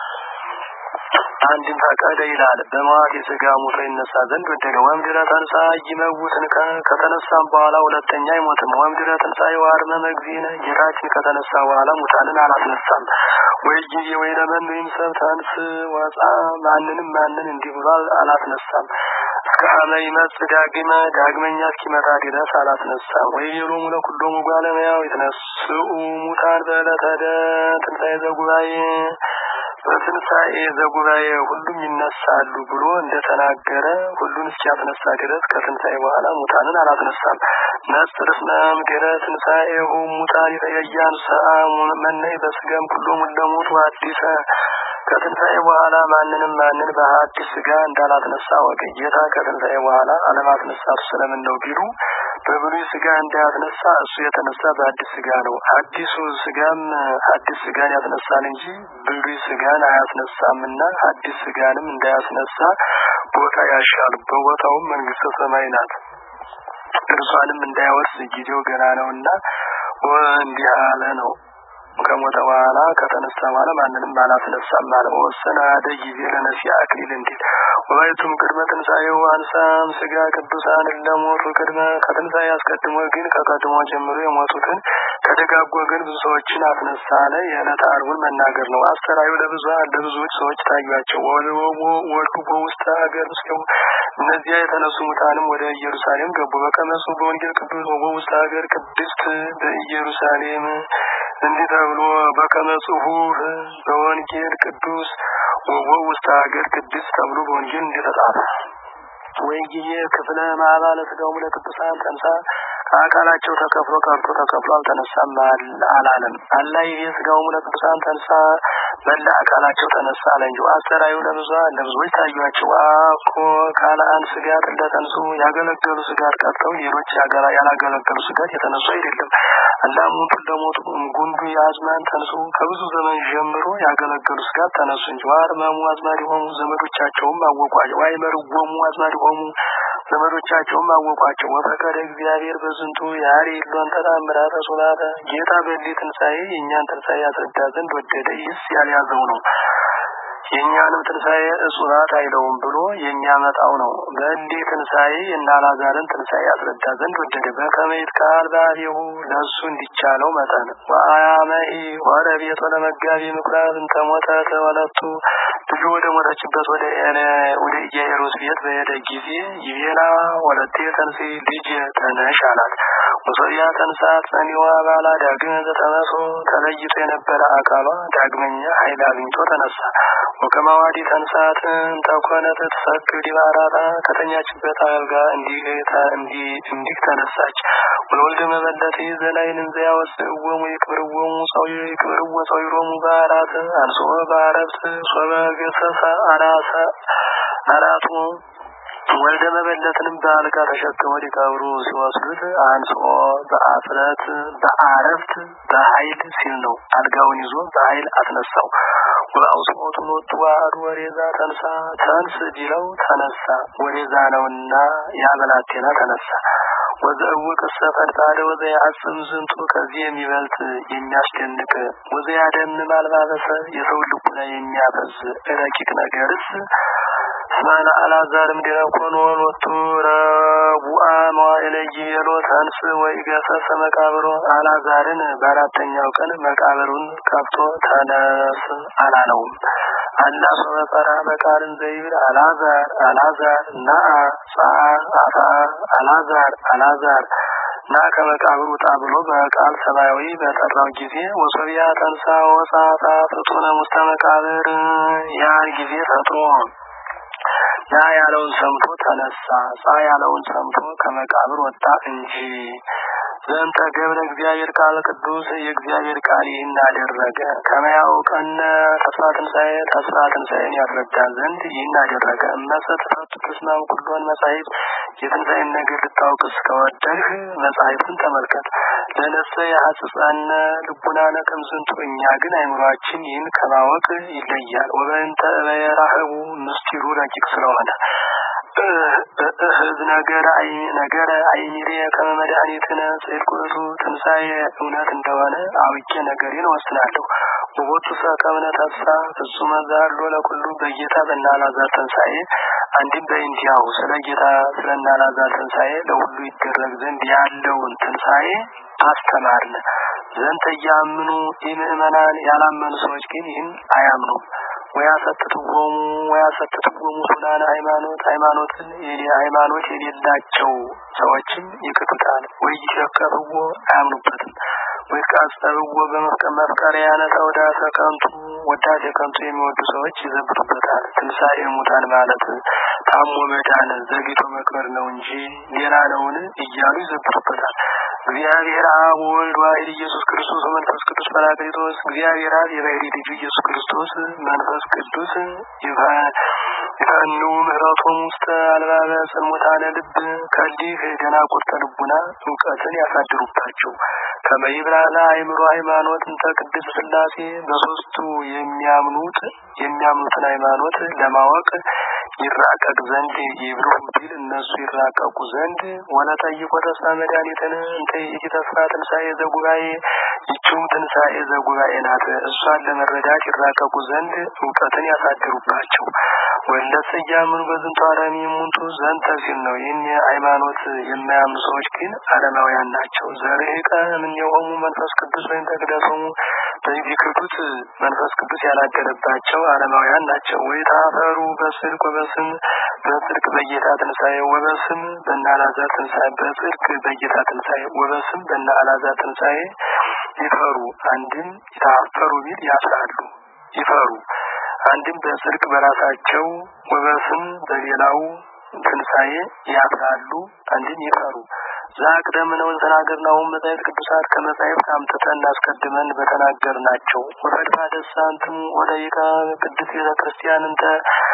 አንድም ፈቀደ ይላል በመዋት የስጋ ሞቶ ይነሳ ዘንድ ወደደ። ወምድረ ተንሳ ይመውትን ከተነሳም በኋላ ሁለተኛ አይሞትም። ወምድረ ተንሳ የዋርመ መግዚነ ጌታችን ከተነሳ በኋላ ሙታንን አላስነሳም። ወይ ጊዜ ወይ ለመን ወይም ሰብ ተንስ ወፃ ማንንም ማንን እንዲህ ብሎ አላስነሳም። እስከ አመ ይመጽእ ዳግመ ዳግመኛ እስኪመጣ ድረስ አላስነሳም። ወይ የሎሙ ለኩሎሙ እጓለ እመሕያው ይትነስኡ ሙታን በዕለተ ትንሣኤ ዘጉባኤ በትንሣኤ ዘጉባኤ ሁሉም ይነሳሉ ብሎ እንደተናገረ ሁሉን እስኪያስነሳ ድረስ ከትንሣኤ በኋላ ሙታንን አላስነሳም። ነጽር እስመ እምድኅረ ትንሣኤሁ ሙታን ይተያያንሰ መነይ በስጋም ኩሎሙ ለሞቱ አዲሰ ከትንሣኤ በኋላ ማንንም ማንን በአዲስ ስጋ እንዳላስነሳ ወቀ። ጌታ ከትንሣኤ በኋላ አለማስነሳቱ ስለምን ነው ቢሉ በብሉይ ስጋ እንዳያስነሳ እሱ የተነሳ በአዲስ ስጋ ነው። አዲሱ ስጋም አዲስ ስጋን ያስነሳል እንጂ ብሉይ ስጋን አያስነሳምና አዲስ ስጋንም እንዳያስነሳ ቦታ ያሻል። በቦታውም መንግስተ ሰማይ ናት። እርሷንም እንዳያወርስ ጊዜው ገና ነውና እንዲህ አለ ነው። ከሞተ በኋላ ከተነሳ በኋላ ማንንም አላስነሳም አለ። ወሰነ አደ ጊዜ ለነፍሲ አክሊል እንዲል ወባይቱም ቅድመ ትንሣኤው አንሳም ስጋ ቅዱሳን ለሞቱ ቅድመ ከትንሣኤ አስቀድሞ ግን ከቀድሞ ጀምሮ የሞቱትን ከደጋግ ወገን ብዙ ሰዎችን አስነሳ አለ። የዕለተ ዓርቡን መናገር ነው። አስተራዩ ለብዙሀን ለብዙዎች ሰዎች ታዩአቸው። ወልዱ በውስተ ሀገር ውስጥ እነዚያ የተነሱ ሙታንም ወደ ኢየሩሳሌም ገቡ። በቀመሱ በወንጌል ቅዱስ በውስተ ሀገር ቅድስት በኢየሩሳሌም እንዲህ ተብሎ በከመ ጽሑፍ በወንጌል ቅዱስ ወውስተ ሀገር ቅድስት ተብሎ በወንጌል እንደተጻፈ ወይ ጊዜ ክፍለ ማባለ ስጋው ለቅዱሳን ተንሳ ከአካላቸው ተከፍሎ ቀርቶ ተከፍሎ አልተነሳም አላለም። አላ ይሄ ስጋው ለቅዱሳን ተንሳ መላ አካላቸው ተነሳ አለ እንጂ አሰራዩ ለብዙሀን ለብዙዎች ታዩአቸው። አኮ ካለአን ስጋት እንደተንሱ ያገለገሉ ስጋት ቀርተው ሌሎች ያላገለገሉ ስጋት የተነሱ አይደለም። አላሙቱ ለሞቱ ጉንዱ የአዝማን ተንሱ ከብዙ ዘመን ጀምሮ ያገለገሉ ስጋት ተነሱ እንጂ ዋርመሙ አዝማድ ሆሙ ዘመዶቻቸውም አወቋቸው። ዋይመርጎሙ አዝማድ ሆሙ ዘመዶቻቸውም አወቋቸው። ወፈቀደ እግዚአብሔር በዝንቱ ያሪ ሎን ተአምራተ ሱላተ ጌታ በሊ ትንሣኤ የእኛን ትንሣኤ ያስረዳ ዘንድ ወደደ። ይህስ ያልያዘው ነው። የእኛንም ትንሣኤ እጹባት አይለውም ብሎ የሚያመጣው ነው። በእንዴ ትንሣኤ እና አልዓዛርን ትንሣኤ ያስረዳ ዘንድ ወደደ። በከመይት ቃል ባሪሁ ለእሱ እንዲቻለው መጠን ወአያመሂ ወረ ቤቶ ለመጋቢ ምኩራብ እንተሞተ ተወለቱ ልጁ ወደ ሞተችበት ወደ ወደ ኢያኢሮስ ቤት በሄደ ጊዜ ይቤላ ወለቴ ተንሴ ልጅ ተነሽ አላት። ወሶብያ ተንሳት ጸኒዋ ባላ ዳግም ዘተመሶ ተለይቶ የነበረ አካሏ ዳግመኛ ኃይል አግኝቶ ተነሳ። ወከማዋዲ ተንሳት እንተኮነት ትሰክር ዲባራታ ከተኛችበት አልጋ እንዲህ እንዲህ ተነሳች። ወለወልደ መበለት ዘላይንን ዘያወስእዎሙ ይክብርዎሙ ሰው ይክብርዎ ሰው ይሮሙ በአራት አንሶ በአረብት ሶበ ገሰሰ አራሰ አራቱ ወልደ መበለትንም በአልጋ ተሸክመው ሊቀብሩ ሲወስዱት አንሶ በአፍረት በአረፍት በኃይል ሲል ነው። አልጋውን ይዞ በኃይል አስነሳው። ወአውስሞቱ ሎቱ ዋህዱ ወሬዛ ተንሳ ተንስ ቢለው ተነሳ። ወሬዛ ነውና ያበላቴና ተነሳ። ወዘእውቅ ሰፈርታደ ወዘያጽም ዝንቱ ከዚህ የሚበልጥ የሚያስደንቅ ወዘያደምም አልባበሰ የሰው ልቡና የሚያፈዝ ረቂቅ ነገርስ እስማኤል አልዓዛርም ዲያቆን ወሎቱ ረቡአ መዋዕለ ይቤሎ ተንስ ወይ ገሰሰ መቃብሮ አልዓዛርን በአራተኛው ቀን መቃብሩን ከፍቶ ተነስ አላለውም። አላ ሶበ ጸራ በቃልን ዘይብል አልዓዛር አልዓዛር ናአ ጸአ አፋ አልዓዛር አልዓዛር ና ከመቃብር ውጣ ብሎ በቃል ሰማያዊ በጠራው ጊዜ ወሶቢያ ተንሳ ወጻታ ፍጡነ ውስተ መቃብር ያን ጊዜ ፈጥሮ ና ያለውን ሰምቶ ተነሳ። ጻ ያለውን ሰምቶ ከመቃብር ወጣ እንጂ ዘንተ ገብረ እግዚአብሔር ቃል ቅዱስ የእግዚአብሔር ቃል ይህን አደረገ። ከመያውቀነ ተስፋ ትንሣኤ ተስፋ ትንሣኤን ያስረዳ ዘንድ ይህን አደረገ። እመሰ ተፈቱ ተስማም ኩሎን መጻሕፍት የትንሣኤን ነገር ልታውቅ እስከወደድህ መጻሕፍትን ተመልከት። ለነፍሰ የሐጽጻነ ልቡናነ ከምዝንቱ እኛ ግን አይምሯችን ይህን ከማወቅ ይለያል። ወበእንተ በየራህቡ ምስጢሩ ረቂቅ ስለሆነ እህዝ ነገረ ነገረ አይሚሬ ከመ መድኃኒትነ ጽድቅ ውእቱ ትንሣኤ እውነት እንደሆነ አውቄ ነገሬን ወስናለሁ። ወቦቱ ሰከምነ ተስፋ ፍጹመ ዛሎ ለኩሉ በጌታ በእናላዛር ትንሣኤ አንድም በእንቲያው ስለ ጌታ ስለ እናላዛር ትንሣኤ ለሁሉ ይደረግ ዘንድ ያለውን ትንሣኤ አስተማርን። ዘንተ እያምኑ ኢምእመናን ያላመኑ ሰዎች ግን ይህን አያምኑም። ወያሰትትዎሙ ወያሰትትዎሙ ሱናነ ሃይማኖት ሃይማኖትን ሃይማኖት የሌላቸው ሰዎችም ይክቱታል። ወይ ይሸከፍዎ አያምኑበትም። ወይ ቃጸብዎ በመፍቀሪያነ ተውዳተ ከንቱ ወዳሴ ከንቱ የሚወዱ ሰዎች ይዘብቱበታል። ትንሣኤ ሙታን ማለት ታሞ መዳን ዘግይቶ መቅበር ነው እንጂ ሌላ ነውን እያሉ ይዘብቱበታል። እግዚአብሔር አብ ወልድ ዋሕድ ኢየሱስ ክርስቶስ መንፈስ ቅዱስ ጰራቅሊጦስ እግዚአብሔር አብ የባሕርይ ልጁ ኢየሱስ ክርስቶስ መንፈስ ቅዱስ ይፈኑ ምሕረቶም ውስተ አልባበ ጽልሙታነ ልብ ከሊህ ደናቁርተ ልቡና እውቀትን ያሳድሩባቸው ከመይብላላ አይምሮ ሃይማኖት እንተ ቅድስት ሥላሴ በሶስቱ የሚያምኑት የሚያምኑትን ሃይማኖት ለማወቅ ይራቀቅ ዘንድ ይብሉ ቢል እነሱ ይራቀቁ ዘንድ ወለጠይቆ ተስፋ መድኃኒትን እንተ ይእቲ ተስፋ ትንሣኤ ዘጉባኤ ይችውም ትንሣኤ ዘጉባኤ ናት። እሷን ለመረዳት ይራቀቁ ዘንድ እውቀትን ያሳድሩባቸው። ወለስ እያምኑ በዝንቱ ዓለም ይሙንቱ ዘንተ ሲል ነው። ይህን ሃይማኖት የማያምኑ ሰዎች ግን ዓለማውያን ናቸው። ዘርህቀ እምኔሆሙ መንፈስ ቅዱስ ወይም ተቅደሶሙ በዚህ ክዱት መንፈስ ቅዱስ ያላደረባቸው ዓለማውያን ናቸው። ወይ ታፈሩ በስልክ ወበስም በጽድቅ በጌታ ትንሣኤ ወበስም በእነ አልዓዛር ትንሣኤ በጽድቅ በጌታ ትንሣኤ ወበስም በእነ አልዓዛር ትንሣኤ ይፈሩ አንድም ይታፈሩ ቢል ያፍራሉ ይፈሩ አንድም በጽድቅ በራሳቸው ወበስም በሌላው ትንሣኤ ያፍራሉ አንድም ይፈሩ ዛቅደም ነው ተናገርናውን መጻሕፍት ቅዱሳት ከመጻሕፍት አምጥተን አስቀድመን በተናገር ናቸው። ወፈድፋ ደሳንትም ወደ ይቃ ቅድስት ቤተ ክርስቲያን እንተ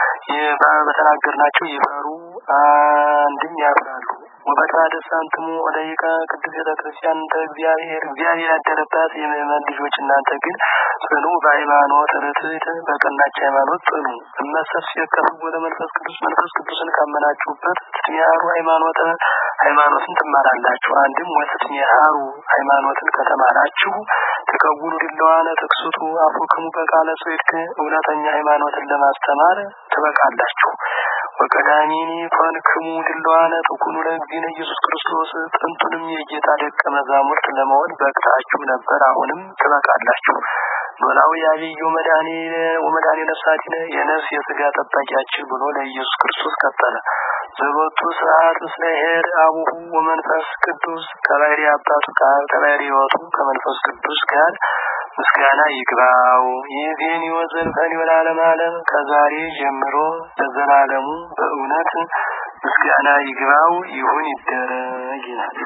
በተናገር ናቸው ይፈሩ አንድም ያፍራሉ። ወፈድፋ ደሳንትሙ ወደ ይቃ ቅድስት ቤተ ክርስቲያን እንተ እግዚአብሔር እግዚአብሔር ያደረባት የምእመን ልጆች እናንተ ግን ጽኑ በሃይማኖት ርትዕት በቀናች ሃይማኖት ጽኑ። እመሰስ የከፍ ወደ መንፈስ ቅዱስ መንፈስ ቅዱስን ካመናችሁበት ትትሚያሩ ሃይማኖት ሃይማኖትን ትማራላችሁ። አንድም ወትትሚያሩ ሃይማኖትን ከተማራችሁ ተከውኑ ድለዋነ ትክሱቱ አፉክሙ በቃለ ጽድቅ እውነተኛ ሃይማኖትን ለማስተማር ትበቃላችሁ። ወቀዳሚኒ ኮንክሙ ድለዋነ ትኩኑ ለእግዚእነ ኢየሱስ ክርስቶስ ጥንቱንም የጌታ ደቀ መዛሙርት ለመሆን በቅታችሁ ነበር። አሁንም ትበቃላችሁ። ኖላዊ አብዩ መድኃኒ ወመድኃኒ ነፍሳቲነ የነፍስ የስጋ ጠባቂያችን ብሎ ለኢየሱስ ክርስቶስ ቀጠለ። ዘቦቱ ስርዓት ምስለ ኄር አቡሁ ወመንፈስ ቅዱስ ከባህሪ አባቱ ከአብ ከባህሪ ሕይወቱ ከመንፈስ ቅዱስ ጋር ምስጋና ይግባው። ይህን ሕይወት ዘልፈን ወለዓለመ ዓለም ከዛሬ ጀምሮ ለዘላለሙ በእውነት ምስጋና ይግባው ይሁን ይደረግ ይላል።